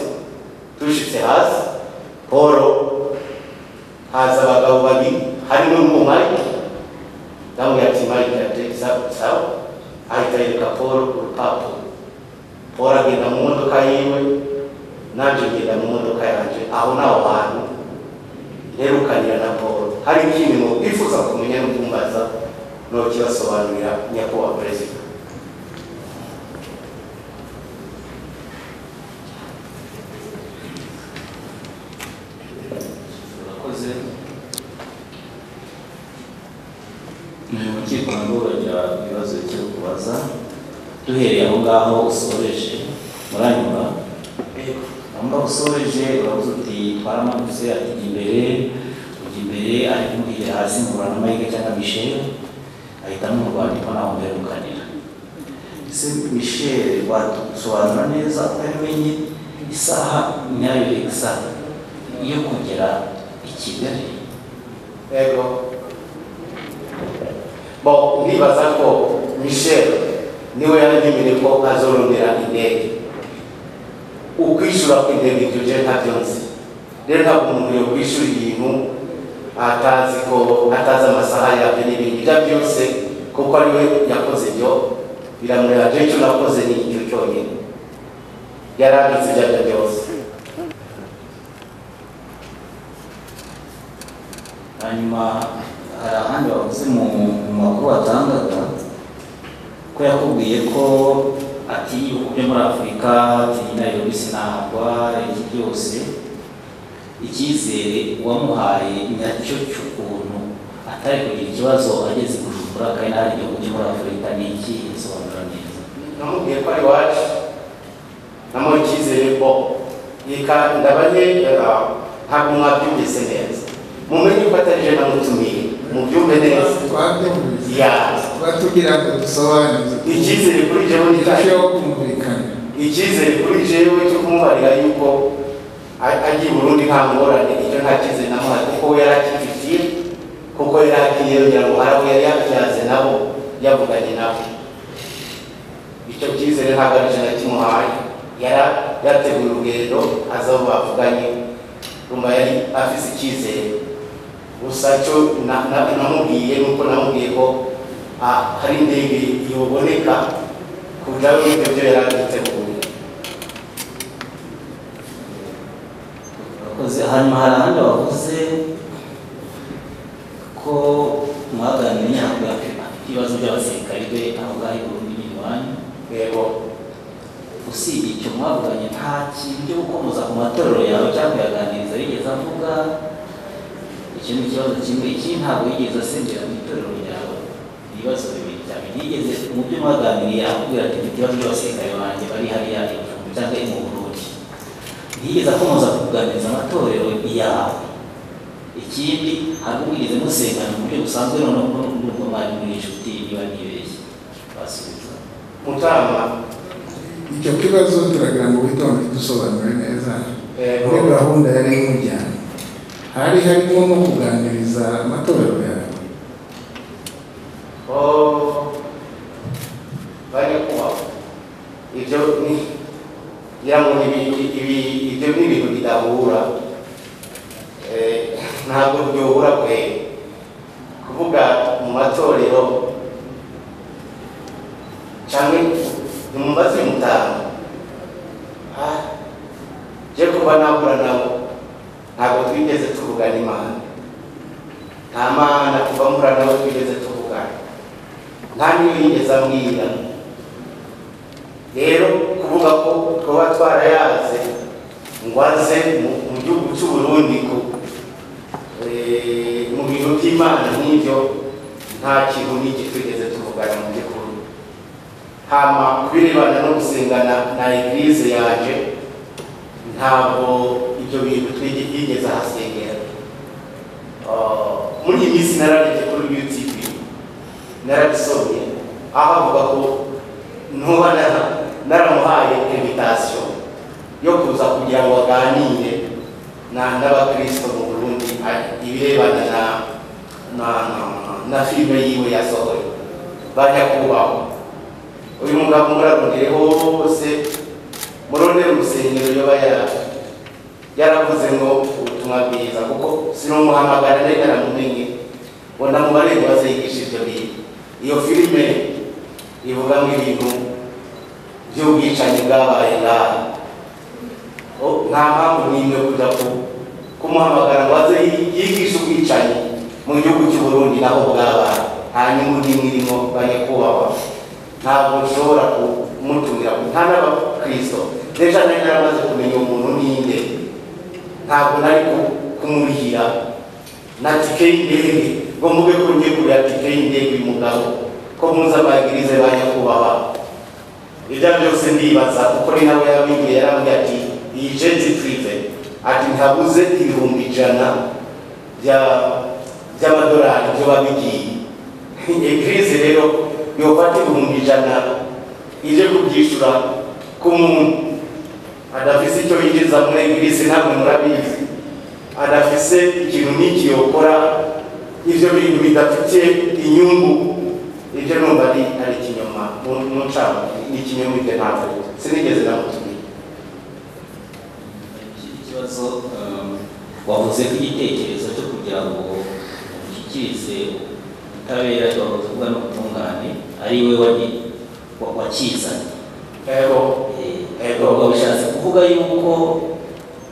dushitse hasi paul haza abagabo babiri harimo n'umumari ndamubwira ati mari ndategeza sawa ahita yereka paul urupapuro paul agenda mu modoka yiwe nanjye ngenda mu modoka yanjye aho ntaho hantu nterukanira na paul hari ikindi ngo bifuza kumenya no kumbaza no kibasobanurira nyakubahwa perezida urakoze ni urukiko narworogira ibibazo byo kubaza duhereye aho ngaho usoreje muranyuma aho ngaho usoreje urabuze uti twaramanutse ati jya imbere ujya imbere ari kumubwira hasi ngurana amahirwe cyangwa misheri ahita amurwandiko naho mberukanira ese misheri watusobanura neza utamenye isaha nyayo exact yo kugera i kigali yego bo ndibaza ko michel niwe yanyemereye ko azorondera indege ukwishyura ku ndege ibyo je ntabyo nzi rero ntabwo umuntu yokwishyura ibintu atazi ko atazi amasaha yabyo n'ibindi ibyo byose kuko ariwe yakoze ibyo biramureba je icyo nakoze ni icyo cyonyine yarabitse ibyo aribyo byose hanyuma hari ahandi bavuze mu mu makuru batangaga ko yakubwiye ko ati ibihugu byo muri afurika tinayobisi sinagwa iki byose icyizere wamuhaye nyacyo cy'ukuntu atari kugira ikibazo ageze kujumbura kandi hari igihugu cyo muri afurika ni iki sobanura neza namubwiye ko ari wacu namuha icyizere ko reka ndabanye ah, ntabwo mwabyumvise neza mumenye ko atari je namutumiye mubyumve neza twabyumvise ya batubwira ngo dusobanuze icyizere kuri jewe ni irusheho kumvikana icyizere kuri jewe cyo kumubarira yuko a- agiye i burundi nta ngorane icyo nta cyizere namuhaye kuko we yari akifitiye kuko yari agiye yongera ngo hari abo yari yabyaze nabo yavuganye nabo icyo cyizere ntabwo ari ijana kimuhaye yari yateguye urugendo aza aho bavuganye rumba yari afite icyizere gusa cyo na- na- namubwiye nuko namubwiye ko ah, hari indege yoboneka kugira ngo ibyo yari agiteguye Abakozi hanyuma hari ahandi bavuze ko mwaganiriye ntabwo ibibazo by'abasirikari be aho ngaho i Burundi n'iwanyu yego usibye icyo mwavuganye nta kintu cyo gukomoza ku matorero yawe cyangwa kuyaganiriza yigeze avuga icyo ni ikibazo kimwe ikindi ntabwo yigeze asengera mu itorero ryawe ni ibibazo bibiri cyane yigeze mu byo mwaganiriye akubwira ati mfite ibibazo by'abasirikare banjye bari hariya i Burundi cyangwa i mu Burundi ntiyigeze akomoza kuganiriza amatorero yawe ikindi hari ubwigeze musengana mu buryo busanzwe noneho n'ubwo mwari muri inshuti niba nibeshye basubiza mutama icyo kibazo turagira ngo witonde dusobanure neza Yego. muri gahunda yari imujyanye hari harimo no kuganiriza amatorero yawe Oh, bari kubaho ibyo ni ngira ngo ni ibi- ibi- ibyo ni ibintu bidahura Eh, ntabwo byohura kwe kuvuga mu matorero cyangwa ntimubaze mutanga Ah, je kuba nahura nabo ntabwo twigeze tuvugana imana nta mana kuva mpura nawe twigeze tuvugana nta n'iyo yigeze ambwira rero kuvuga ko twaba twarayaze ngo aze mu- mu gihugu cy'u Burundi ku- eh, mu bintu by'imana nk'ibyo nta kintu n'iki twigeze tuvugana mu by'ukuri hama ku birebana no gusenga na na eglise yaje ntabwo ibyo bintu twigi- yigeze ahasengera Ah, muri iyi minsi narareke kuri UTV narabisomye aho avuga ko ntuba nara- naramuhaye invitation yo kuza kugira ngo aganire na n'abakristo mu Burundi a- ibirebana na na na- na filime yiwe yasohoye banyakubaho uyu mugabo murarondere hose murondere urusengero yoba yara yaravuze ngo ubutumwa bwiza kuko sinumuhamagara nari naramumenye ngo ndamubarebe bazigisha ibyo bintu iyo filime ivuga ngo ibintu by'ubwicanyi bwabaye ngaha O- nta mpamvu n'imwe kujya ku- kumuhamagara ngo aze yi- yigishe ubwicanyi mu gihugu cy'u Burundi naho bwabaye nta nyungu n'imwe irimo banyakubahwa ntabwo nshobora kumutumira nta n'abakristo n'ejo nari naramaze kumenya umuntu ninde ntabwo nari ku- kumurihira na tike y'indege ngo mvuge ko ngiye kugura tike y'indege uyu mugabo ko muzi amabwiriza ba nyakubahwa ibyo ari byo byose ndibaza kuko ni nawe yabibwiye yarambwiye ati iyi jeti twize ati ntabuze ibihumbi ijana bya- by'amadolari byo babigiye eglise rero yofata ibihumbi ijana ije kubyishyura ku muntu adafise icyo yinjiza muri eglise ntabwo murabizi adafise ikintu n'iki yokora ibyo bintu bidafite inyungu ibyo numva ari ari ikinyoma mu- mu ncamo ni ikinyoma ibyo ntabwo sinigeze namutumira Iki kibazo um, wavuze ko igitekerezo cyo kugira ngo ushyikirize ubutabera cyo wavuze kuvuga n'ubutungane ari we wagi- wa- wakizanye ego Ego. ubwo bishatse kuvuga yuko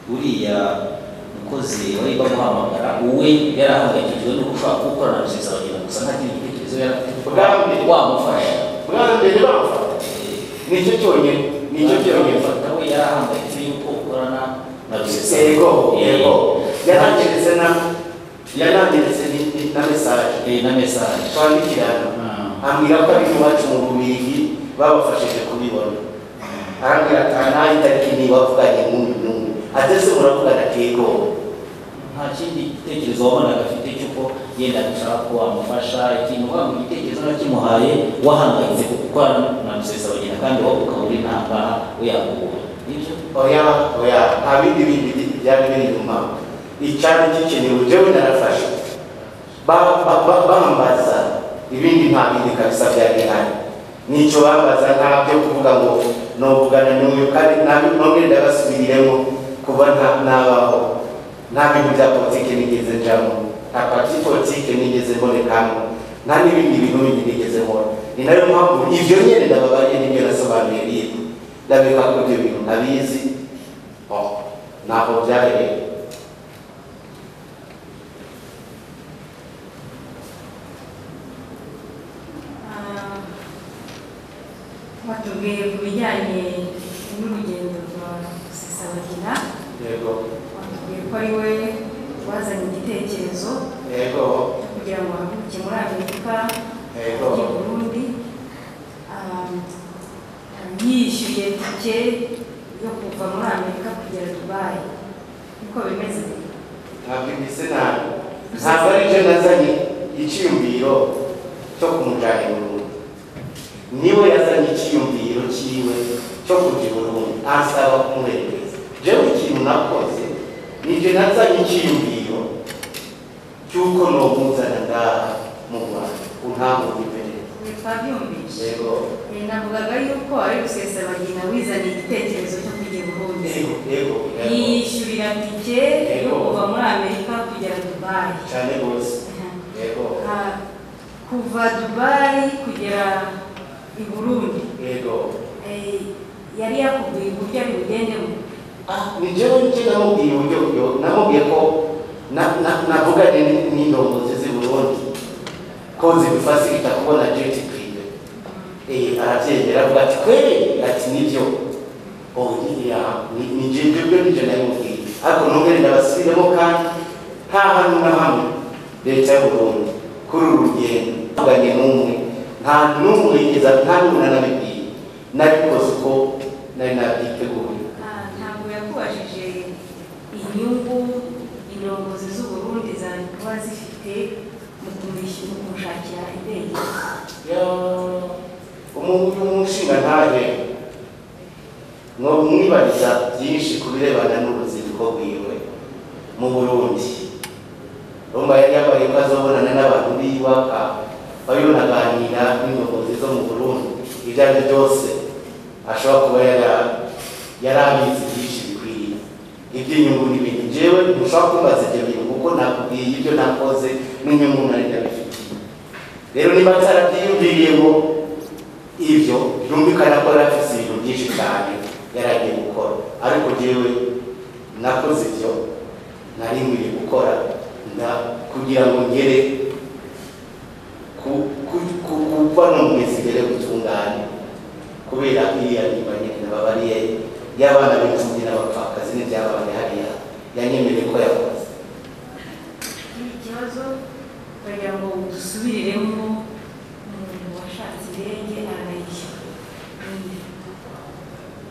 uriya mukozi wari bamuhamagara we yari ahangayikishijwe no gushaka gukorana na rusesabagina gusa nta kindi gitekerezo yari afite ko Ubwami. wamufasha mwana mbere bamufata nicyo cyonyine nicyo cyonyine fata we yari ahangayitse yuko ukorana na rusesabagina ego ego yarangiritse na yarangiritse ni- ni- na mesaje Eh, na mesaje twandikirana ambwira ko ari iwacu mu bubirigi babafashije kubibona arambwira ati "Ah, ntaho itariki niba bavuganye n'uyu n'uyu atese muravugana atego nta kindi gitekerezo wabonaga afite cy'uko yenda gushaka ko wamufasha ikintu waba igitekerezo nakimuhaye wahangayitse kuko ukora na rusesabagina kandi wowe ukaba uri ntangaha uyakubona nibyo oya oya nta bindi bindi byari biri inyuma icyari gikenewe jewe narafashe Ba- ba- ba- bambaza ibindi nta bindi kabisa byari bihari nicyo bambaza nta byo kuvuga ngo novugana n'uyu kandi nabi- none ndabasubiriremo kuba nta- nabaho nta bintu bya politike nigeze njamo nta parti politike nigeze mbonekamo nta n'ibindi bintu bindi nigeze mbona ni nayo mpamvu ibyo nyine ndababariye n'ibyo nasobanuye bintu ndabika ko ibyo bintu ntabizi Oh, ntabwo byahereye Ah, watubwiye ku bijyanye n'urugendo rwa Rusesabagina yego watubwiye ko ari we wazanye igitekerezo yego cyo kugira ngo ahaguruke muri amerika yego ajye i burundi Ah, yishyuye tike yo kuva muri amerika kugera dubayi niko bimeze ntabwo imeze nabi ntabwo ari byo nazanye icyiyumviro cyo kumujyana i Burundi niwe yazanye icyiyumviro cyiwe cyo kujya i Burundi asaba kumwerekeza jewe ikintu nakoze nibyo nazanye icyiyumviro cy'uko nomuzana ngaha mu rwanda untamuha imbere twabyumvise yego Eh, navugaga yuko ari rusesabagina wizaniye igitekerezo cyo kujya i burundi yego yego yego yishyurira tike yo kuva muri amerika kugera dubayi cyane rwose yego yego Ah, kuva dubayi kugera i burundi yego eh, yari yakubwiye uburyo abibugendemo ah ni jewe nicyo namubwiye uburyo buryo namubwiye ko na- na- navuganye n- n'indongozi z'i burundi ko zibifasirita kubona jeti prive Eh, arabyemera avuga ati kweri ati nibyo oh niya ni- ni je nje byo nije nabimubwiye ariko nongere ndabasubiremo kandi nta hantu na hamwe leta y'u burundi kuri uru rugendo avuganye n'umwe nta n'umwe yigeza nta n'umwe nanabibwiye nabikoze uko nari nabyiteguye Ah, ntabwo yakubajije inyungu indongozi z'uburundi zari kuba zifite mu kumushyi- mu kumushakira indege Ya, umuntu umushinga ntahe ngo mwibariza byinshi ku birebana n'uruzinduko rwiwe mu burundi rumba yari yabaye ko azobonana n'abantu biwe aka bariho naganira n'inyobozi zo mu burundi ibyo ari byo byose ashobora kuba yara- yari abizi byinshi bikwiye iby'inyungu n'ibindi jewe ntushobora kumbaza ibyo bintu kuko nakubwiye ibyo nakoze n'inyungu nari ndabifitiye rero niba atarabyiyumviriye ngo ibyo byumvikana ko yari afite ibintu byinshi cyane yari agiye gukora ariko jewe nakoze ibyo nari nkwiye gukora na- kugira ngo ngere ku- ku- ku- kuva no mwezi ngere gutungane kubera iriya nyibanye nababariye y'abana b'imfubyi n'abapfakazi n'ibyabaye hariya yanyemereye ko yakoze iki kibazo kugira ngo dusubiriremo umuntu washatse indege arayishyura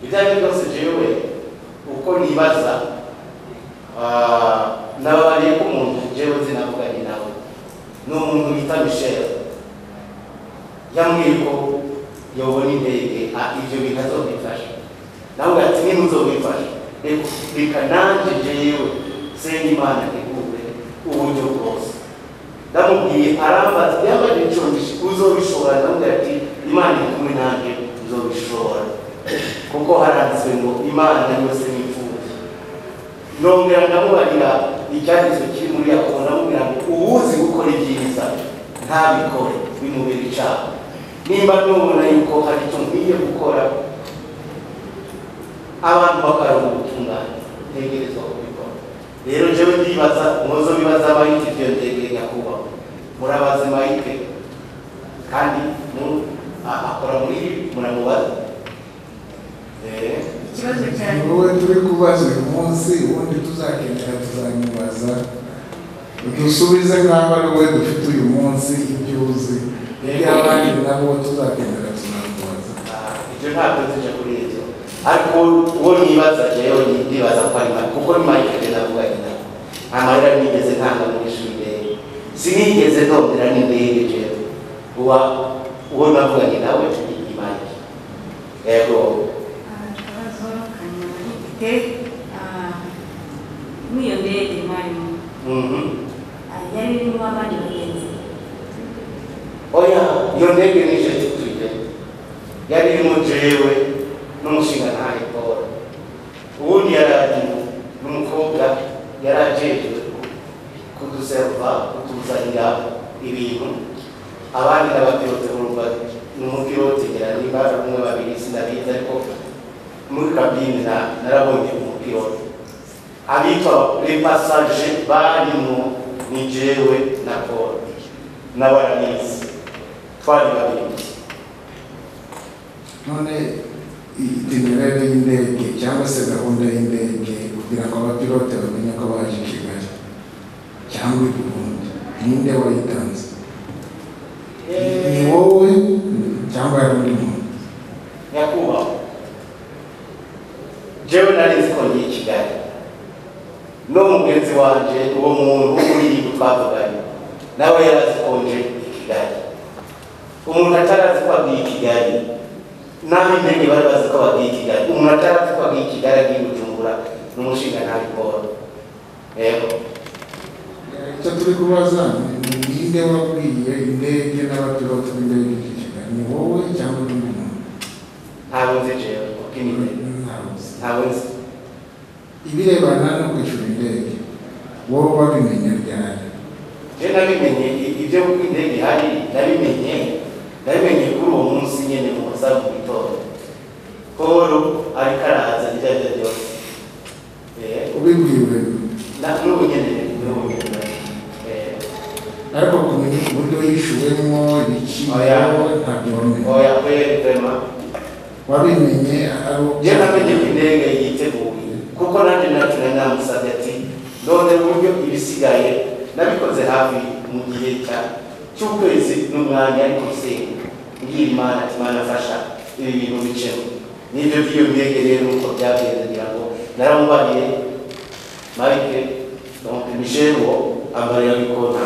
ibyo ari byo byose jewe uko nibaza ah, nababariye ko umuntu jewe zinavuganye nawe ni umuntu bita michel yambwiye ko yobona indege ah, ibyo bintu azobifasha nawe ati niba uzobifasha reka reka nanjye jewe senga imana ntegure uburyo bwose ndamubwiye arambaza yambaye inshongishi uzobishobora ndamubwira ati imana iri kumwe nanjye uzobishobora kuko haranditswe ngo imana yose ni imfubyi nongera ndamubarira icyanditswe kiri muri yakobo ndamubwira ngo uwuzi gukora ibyiza ntabikore bimubera icyaha nimba nubona yuko hari icyo nkwiye gukora abantu bakaronka ubutungane ntegerezwa kubikora rero jewe ndibaza muzo bibaza mayike ibyo ndege nyakubahwa murabaze mayike kandi mu- a- akora muri ibi muramubaza Eh, ikibazo ni cyane wowe turi kubaza uyu munsi ubundi tuzakenera tuzamubaza dusubize nk'aho ari wowe dufite uyu munsi ibyo uzi iby'abandi nabo tuzakenera tuzamubaza ah, ibyo ntabwo nzija kuri ibyo ariko uwo nibaza jewe ni- ndibaza ko ari Mike, kuko ni mayike rero navuganye nawe nta marira nigeze ntanga mu ishuri rero sinigeze ndondera n'indege jewe uwa uwo navuganye nawe ni ni mayike yego Ah, ikibazo kanyama gifite ah, n'iyo ndege mwarimu Mhm. ah, yari irimo abandi bagenzi oya iyo ndege nije tutuye yari irimo jewe n'umushinga ntahe paul ubundi yaraje n'umukobwa yari ajejwe kuduserva kutuzanira ibintu abandi n'abapilote urumva n'umupilote ngira niba ari umwe babiri sinabizi ariko muri kabine na- narabonye umupilote abitwa repasaje barimo ni jewe na paul n'abaranizi twari babiri none itinerere y'indege cyangwa se gahunda y'indege kugira ngo abapilote bamenye ko baje i kigali cyangwa i burundi ninde wayitanze ni wowe cyangwa ari undi muntu nyakubahwa jewe nari nzi ko ngiye i kigali no mugenzi wanje uwo muntu uri iyi twavuganye nawe yari azi ko nje i kigali umuntu atarazi ko agiye i kigali naho indege bari bazi ko bagiye i kigali umuntu atarazi ko agiye i kigali agiye gucumbura n'umushinga ntabi paul yego icyo turi kubaza ni ninde wabwiye indege n'abapilote b'indege i kigali ni wowe cyangwa ari undi muntu ntabwo nzi jewe kuko imideli Ntabwo uzi. ntabwo nzi ibirebana no kwishyura indege wowe wabimenye ryari rero nabimenye i- ibyo uko indege ihari nabimenye nabimenye kuri uwo munsi nyine mu masaha mu gitondo polo ariko arahaza iryo ari ryo ryose Eh, ubibwiwe na- n'ubu nyine n'ubu nyine Eh, ariko kumenya uburyo yishuwemo ibiciro Oya. ntabyo wamenya oya kweli kwema wabimenye ari uko njye namenye ko indege yiteguye kuko nanjye natura namusabye ati none buryo ibisigaye nabikoze hafi mu gihe cya- cy'ukwezi n'umwanya ariko nsenga ngira imana ati imana afasha ibi bintu bicemo n'ibyo by'iyo ndege rero uko byagenze ngira ngo naramubariye marike donc michel wo amarira yuko nta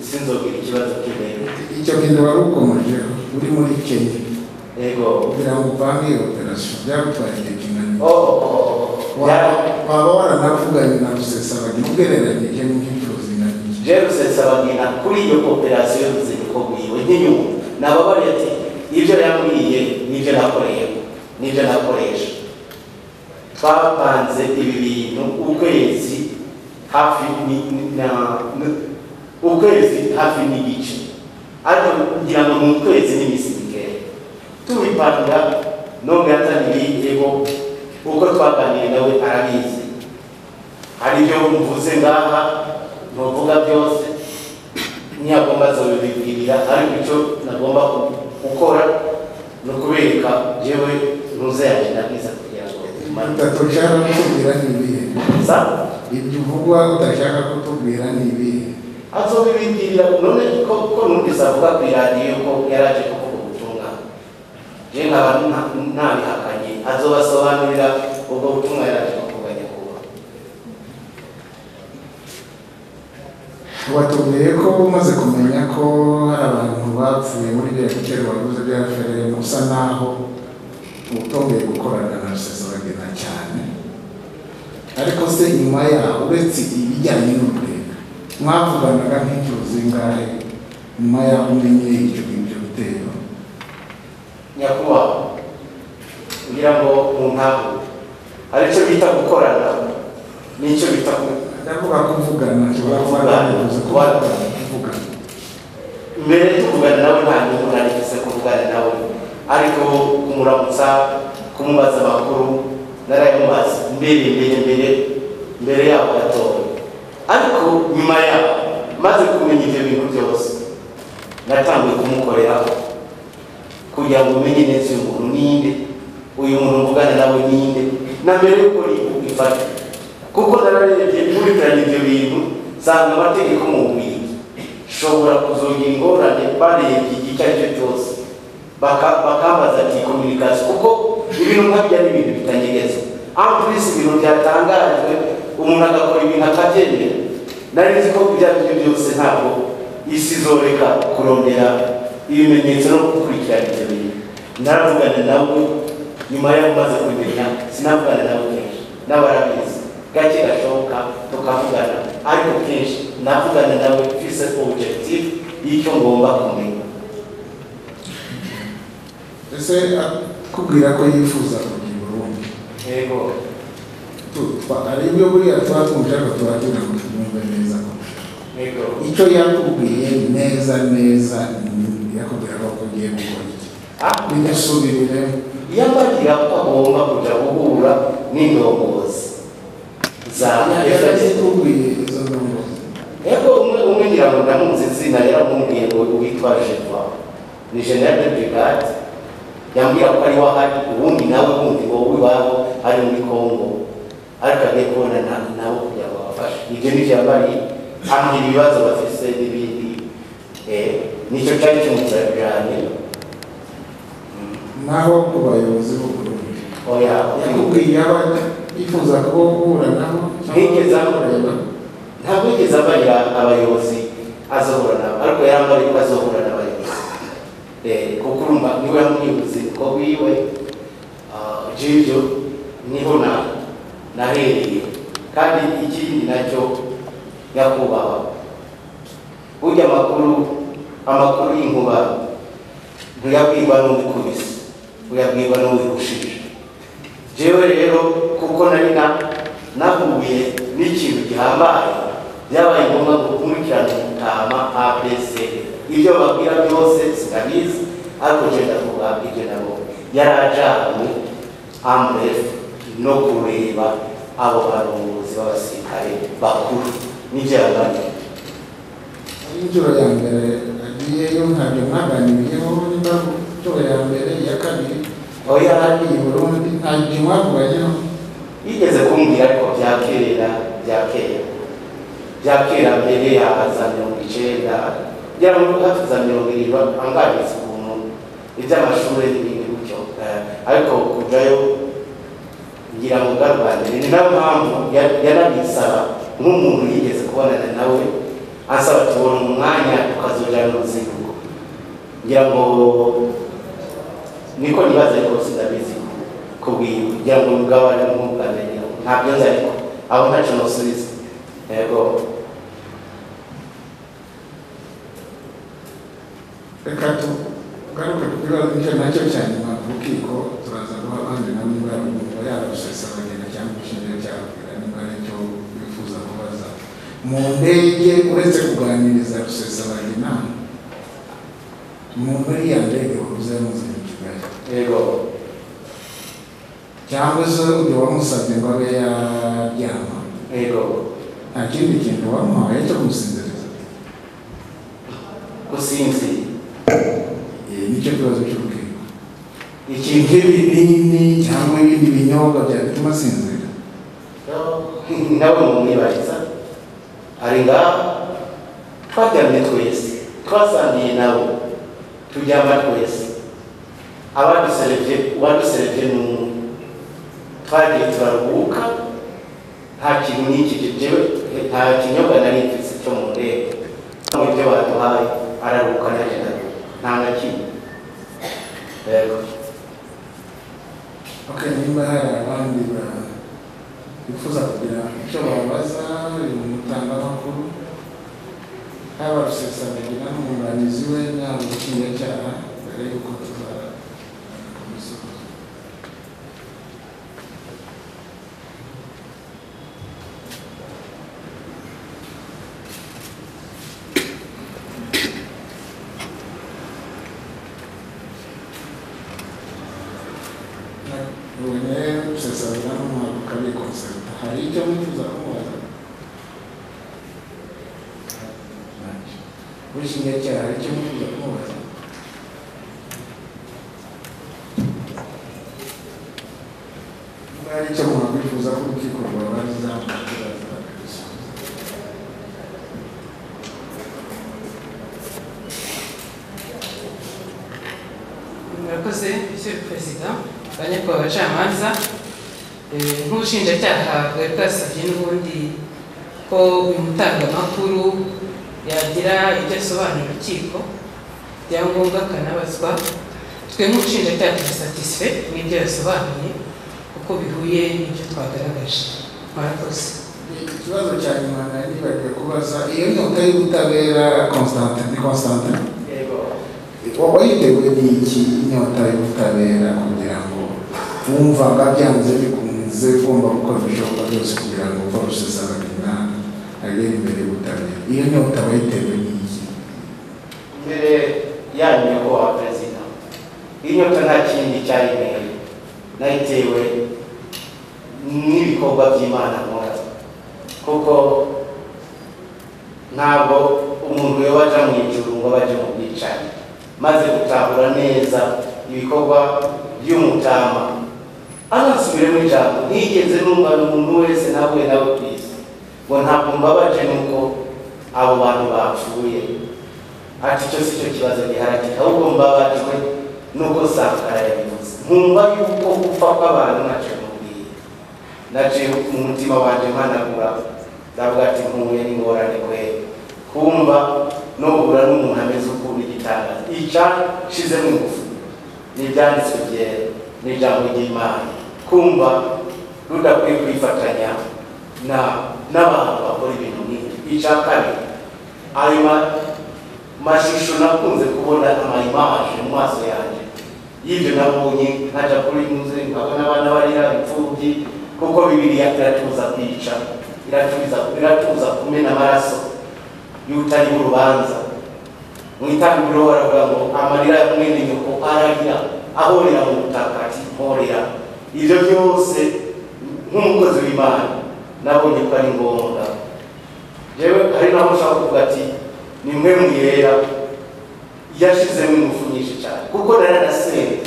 sinzobwira ikibazo cy'indege icyo kintu wari ukomeje uri muri kenya yego kugira ngo uvange iyo operasiyo byagutwara igihe kinani oh oh oh oh Yeah. waba waranavuganye na rusesabagi ugereranyije n'imyitozo inanije Jerusel Sabagina kuri iyo operasiyo y'uruzinduko rwiwe nk'inyungu nababare ati ibyo yambwiye nibyo nakoreye nibyo nakoresha twapanze ibi bintu ukwezi hafi ni- ni- na n- ukwezi hafi n'igice ariko ngira ngo ni ukwezi n'iminsi mikeya tubipanga none yataniriyeho uko twaganiriye nawe arabizi hari ibyo mvuze ngaha ntuvuga byose ntiyagomba azabibibwirira ariko icyo nagomba ku- gukora ni ukubereka yewe ntuzayagenda neza kugira ngo tumare udashaka kutubwira ni ibihe gusa ibyo uvugwa udashaka kutubwira ni ibihe azobibibwirira none ko ko numvise avuga ku iradiyo ko yari aje kuvuga ubutumwa je nkaba nta- ntabihakanye azobasobanurira ubwo butumwa yari aje kuvuga nyakubahwa watubwiye ko umaze kumenya ko hari abantu bapfuye muri biriya bitero waguze bya ferere usa naho utongeye gukorana na rusesabagina cyane ariko se nyuma yaho uretse ibijyanye n'uburega mwavuganaga nk'inshuro zingahe nyuma yaho umenye ibyo ngibyo bitero nyakubahwa kugira ngo muntahure hari icyo bita gukorana n'icyo bita ku- ndavuga kuvugana nshobora kuba ntabivuze kuba kuvugana mbere yo kuvugana nawe nta nyungu narigeze kuvugana nawe ariko kumuramutsa kumubaza amakuru narayamubaza mbere mbere mbere mbere yaho gatoya ariko nyuma yaho maze kumenya ibyo bintu byose natangiye kumukoreraho kugira ngo umenye neza uyu muntu ninde uyu muntu mvugana nawe ninde na mbere y'uko ifata kuko nararebye nkurikirana ibyo bintu nsanga amategeko mu bubiligi shobora kuzongera ingorane barebye igice ari cyo cyose Baka- bakambaza ati kominikasi kuko ibintu nkabyo ari ibintu bitanyegeza aho turisi ibintu byatangajwe umuntu agakora ibintu akabyemera nari nzi ko ibyo ari byo byose ntabwo isi izoreka kurondera ibimenyetso no gukurikirana ibyo bintu naravugana nawe nyuma y'aho umaze kubimenya sinavugana nawe kenshi n'abarabizi gake gashoboka tukavugana ariko kenshi navugana nawe mfise objective y'icyo ngomba kumenya ese akubwira ko yifuza kugira urundi yego hari ibyo buriya tuba tumushaka tuba tugira ngo tumwumve neza kurusha yego icyo yakubwiye neza neza ni- yakubwira ko ugiye gukora iki Ah, binasubirire yabagira ko agomba kujya guhura n'indongozi za FSB. yakubwiye izo ndongo yego umwe umwe ngira ngo ndamuzi izina yaramubwiye ngo witwa Jeva ni General de Brigade yambwira ko ari wahari ubundi nawe wundi wowe iwabo ari muri Congo ariko agiye kubona na- nabo kugira ngo abafashe ibyo ni byabari ambwira ibibazo bafise n'ibindi Eh, nicyo cyari kimutera cyane naho ku bayobozi b'uburundi oya yakubwiye aba yifuza ko uhura nabo cyangwa Ntigeze amubwira. kureba ntabwo yigeze abarira abayobozi azohura nabo ariko yarambara ko azohura n'abayobozi Eh, kuko urumva niwe yamwibuze ko wiwe ah, jibyo niho na nahereye kandi ikindi nacyo nyakubahwa burya amakuru amakuru y'inkuba ntuyabwirwa n'uwikubise uyabwirwa n'uwikushije jewe rero kuko nari na nahuye n'ikintu gihambaye byabaye ngombwa ngo ukurikirane gutama abc ibyo babwira byose sinabizi ariko genda vuba ibyo nabo yari ajyanywe amurefu no kureba abo barongozi b'abasirikare bakuru n'ibyo yaganiriye inshuro ya mbere agiyeyo ntabyo mwaganiriyeho niba inshuro ya mbere iya kabiri aho yari agiye i burundi nta gihe mwavuganyeho yigeze kumbwira ariko byakerera byakera byakera mbere yaza mirongo icyenda kugira ngo hafi za mirongo irindwi anganiza ukuntu iby'amashuri n'ibindi gutyo Eh, ariko kujyayo ngira ngo bwa mbere ni nayo mpamvu ya- yanabisaba nk'umuntu yigeze kubonana nawe ansaba tubona umwanya tukazojyana uruzinduko ngira ngo niko nibaza ariko sinabizi kubwiye kugira ngo mugabane nk'ubwamenye ntabyo nzi ariko aho ntacyo nusubiza yego reka tugaruke ku kibazo nicyo nacyo cya nyuma ku rukiko turaza guha abandi nabo niba yumva yarusesabagenda cyangwa ishingiye cyababwira niba ari cyo bifuza kubaza mu ndege uretse kuganiriza rusesabagina mu muri ya ndege wabuze yamuzanye i kigali yego cyangwa se uyu wamusabye ngo abe yaryama yego nta kindi kintu wamuhaye cyo kumusinziriza gusinzira Eh, nicyo kibazo cy'urubyiruko ikintu nk'ibinini cyangwa ibindi binyobwa byatuma asinzira Rero, nawe mumwibariza ari ngaho twaryamye twese twasangiye nabo turyama twese abaduserevye uwaduserevye ni umwe twagiye turaruhuka nta kintu n'iki jewe nta kinyobwa nari mfise cyo mu ndege mu byo baduhaye araruhuka naje nawe nta na kimwe yego ok niba hari abandi ba- bifuza kugira icyo babaza uyu mutangamakuru haba rusesagira n'umwunganizi we yaba ubushinjacyaha mbere y'uko tuzakumusoza Ubone gusesagura n'umwaduka bikonsenta hari icyo mwifuza kumubaza ubushinjacyaha hari icyo mwifuza kumubaza niba hari icyo mwakwifuza ko urukiko rwabaza murakibaza bakabisubiza murakoze monsieur le président banyako abacamanza Eh, nk'ubushinjacyaha bwari bwasabye n'ubundi ko uyu mutangamakuru yagira ibyo asobanura urukiko byangombwa akanabazwa twe nk'ubushinjacyaha turi satisfe n'ibyo yasobanuye kuko bihuye n'ibyo twagaragaje murakoze ikibazo cya nyuma nari nibagiwe kubaza iyo nyota y'ubutabera constantin ni constantin yego wayitewe n'iki inyota y'ubutabera kugira ngo wumvaga byanze bikunze ugomba gukora ibishoboka byose kugira ngo barusesabagina agere imbere y'ubutabera iyo nyota wayitewe n'iki mbere yanyu nyakubahwa perezida inyota nta kindi cyari imbere nayitewe n'ibikorwa by'imana nkora kuko ntabwo umuntu yoba aja mu ijuru ngo abe aje mu bwicanyi maze gutahura neza ibikorwa by'umutama anasubire mu ijambo ntigeze numva umuntu wese nahuye nawe ku isi ngo ntabwo mbabaje nuko abo bantu bapfuye ati icyo si cyo kibazo giharagika ahubwo mbabajwe nuko sankara yabivuze nkumva yuko gupfa kw'abantu nacyo mubwiye naje mu mutima wanjye mpanagura ndavuga ati nkuye n'ingorane kwe kumva no guhura n'umuntu ameze ukunda igitangaza ica nshizemo ingufu n'ibyanditswe byera n'ijambo ry'imana kumva rudakwiye kwifatanya na n'abantu bakora ibintu nk'ibyo ica kabiri ayo ma- mashusho nakunze kubona amayimaje mu maso yanjye y'ibyo nabonye nkaja kuri muze nkabona abana barira imfubyi kuko bibiriya iratuza kwica iratuza iratuza kumena amaraso y'utari urubanza mu itangiriro baravuga ngo amarira ya mwene nyoko aragira ahorera mu butaka ati mporera ibyo byose nk'umukozi w'imana nabonye ko ari ngombwa yewe hari naho ushaka kuvuga ati ni mwe mwihera yashizemo ingufu nyinshi cyane kuko naranasenge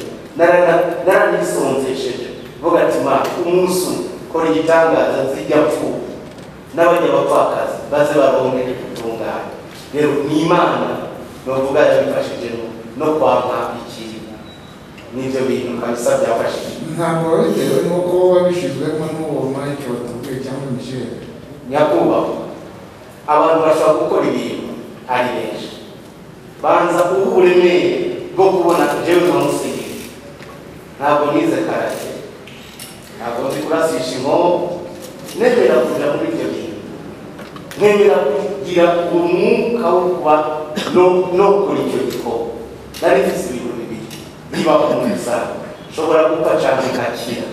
naranisonzesheje vuga ati mana umunsi umwe kora igitangaza nzijya mfuwe n'abajya bapfakazi baze baronke gutungana rero ni imana novuga yabifashije no- no kwampa ikiri n'ibyo bintu kabisa byafashije ntabwo biba bitewe n'uko wabishyizwemo n'uwo Mike watubwiye cyangwa Michel nyakubahwa abantu bashobora gukora ibintu ari benshi banza kuba uburemere bwo kubona jewe nka musigiri ntabwo nize karate ntabwo nzi kurasisha inkomo nemera kuja muri ibyo bintu nemera kugira umwuka wo kuba no- no gukora icyo gikorwa nari mfise ibintu bibiri biba ku musango nshobora gupfa cyangwa nkakira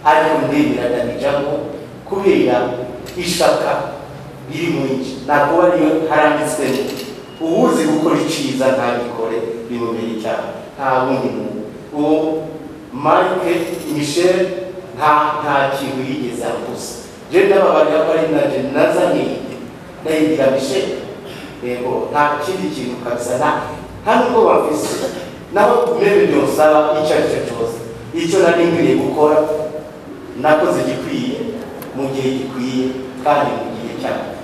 ariko ndemera ndabijamo kubera ishaka riri mu nji ntabwo uba ariyo haranditswemo uwuzi gukora iciza ntabikore bimubera icyaha nta wundi muntu uwo marike michel nta nta kintu yigeze avuze je ndababarira ko ari nanje nazanye ndayibwira michel yego nta kindi kintu kabisa nta nta nubwo bafise naho mebe byonsaba icyo ari cyo cyose icyo nari nkwiriye gukora nakoze igikwiye mu gihe gikwiye kandi mu gihe cyacyo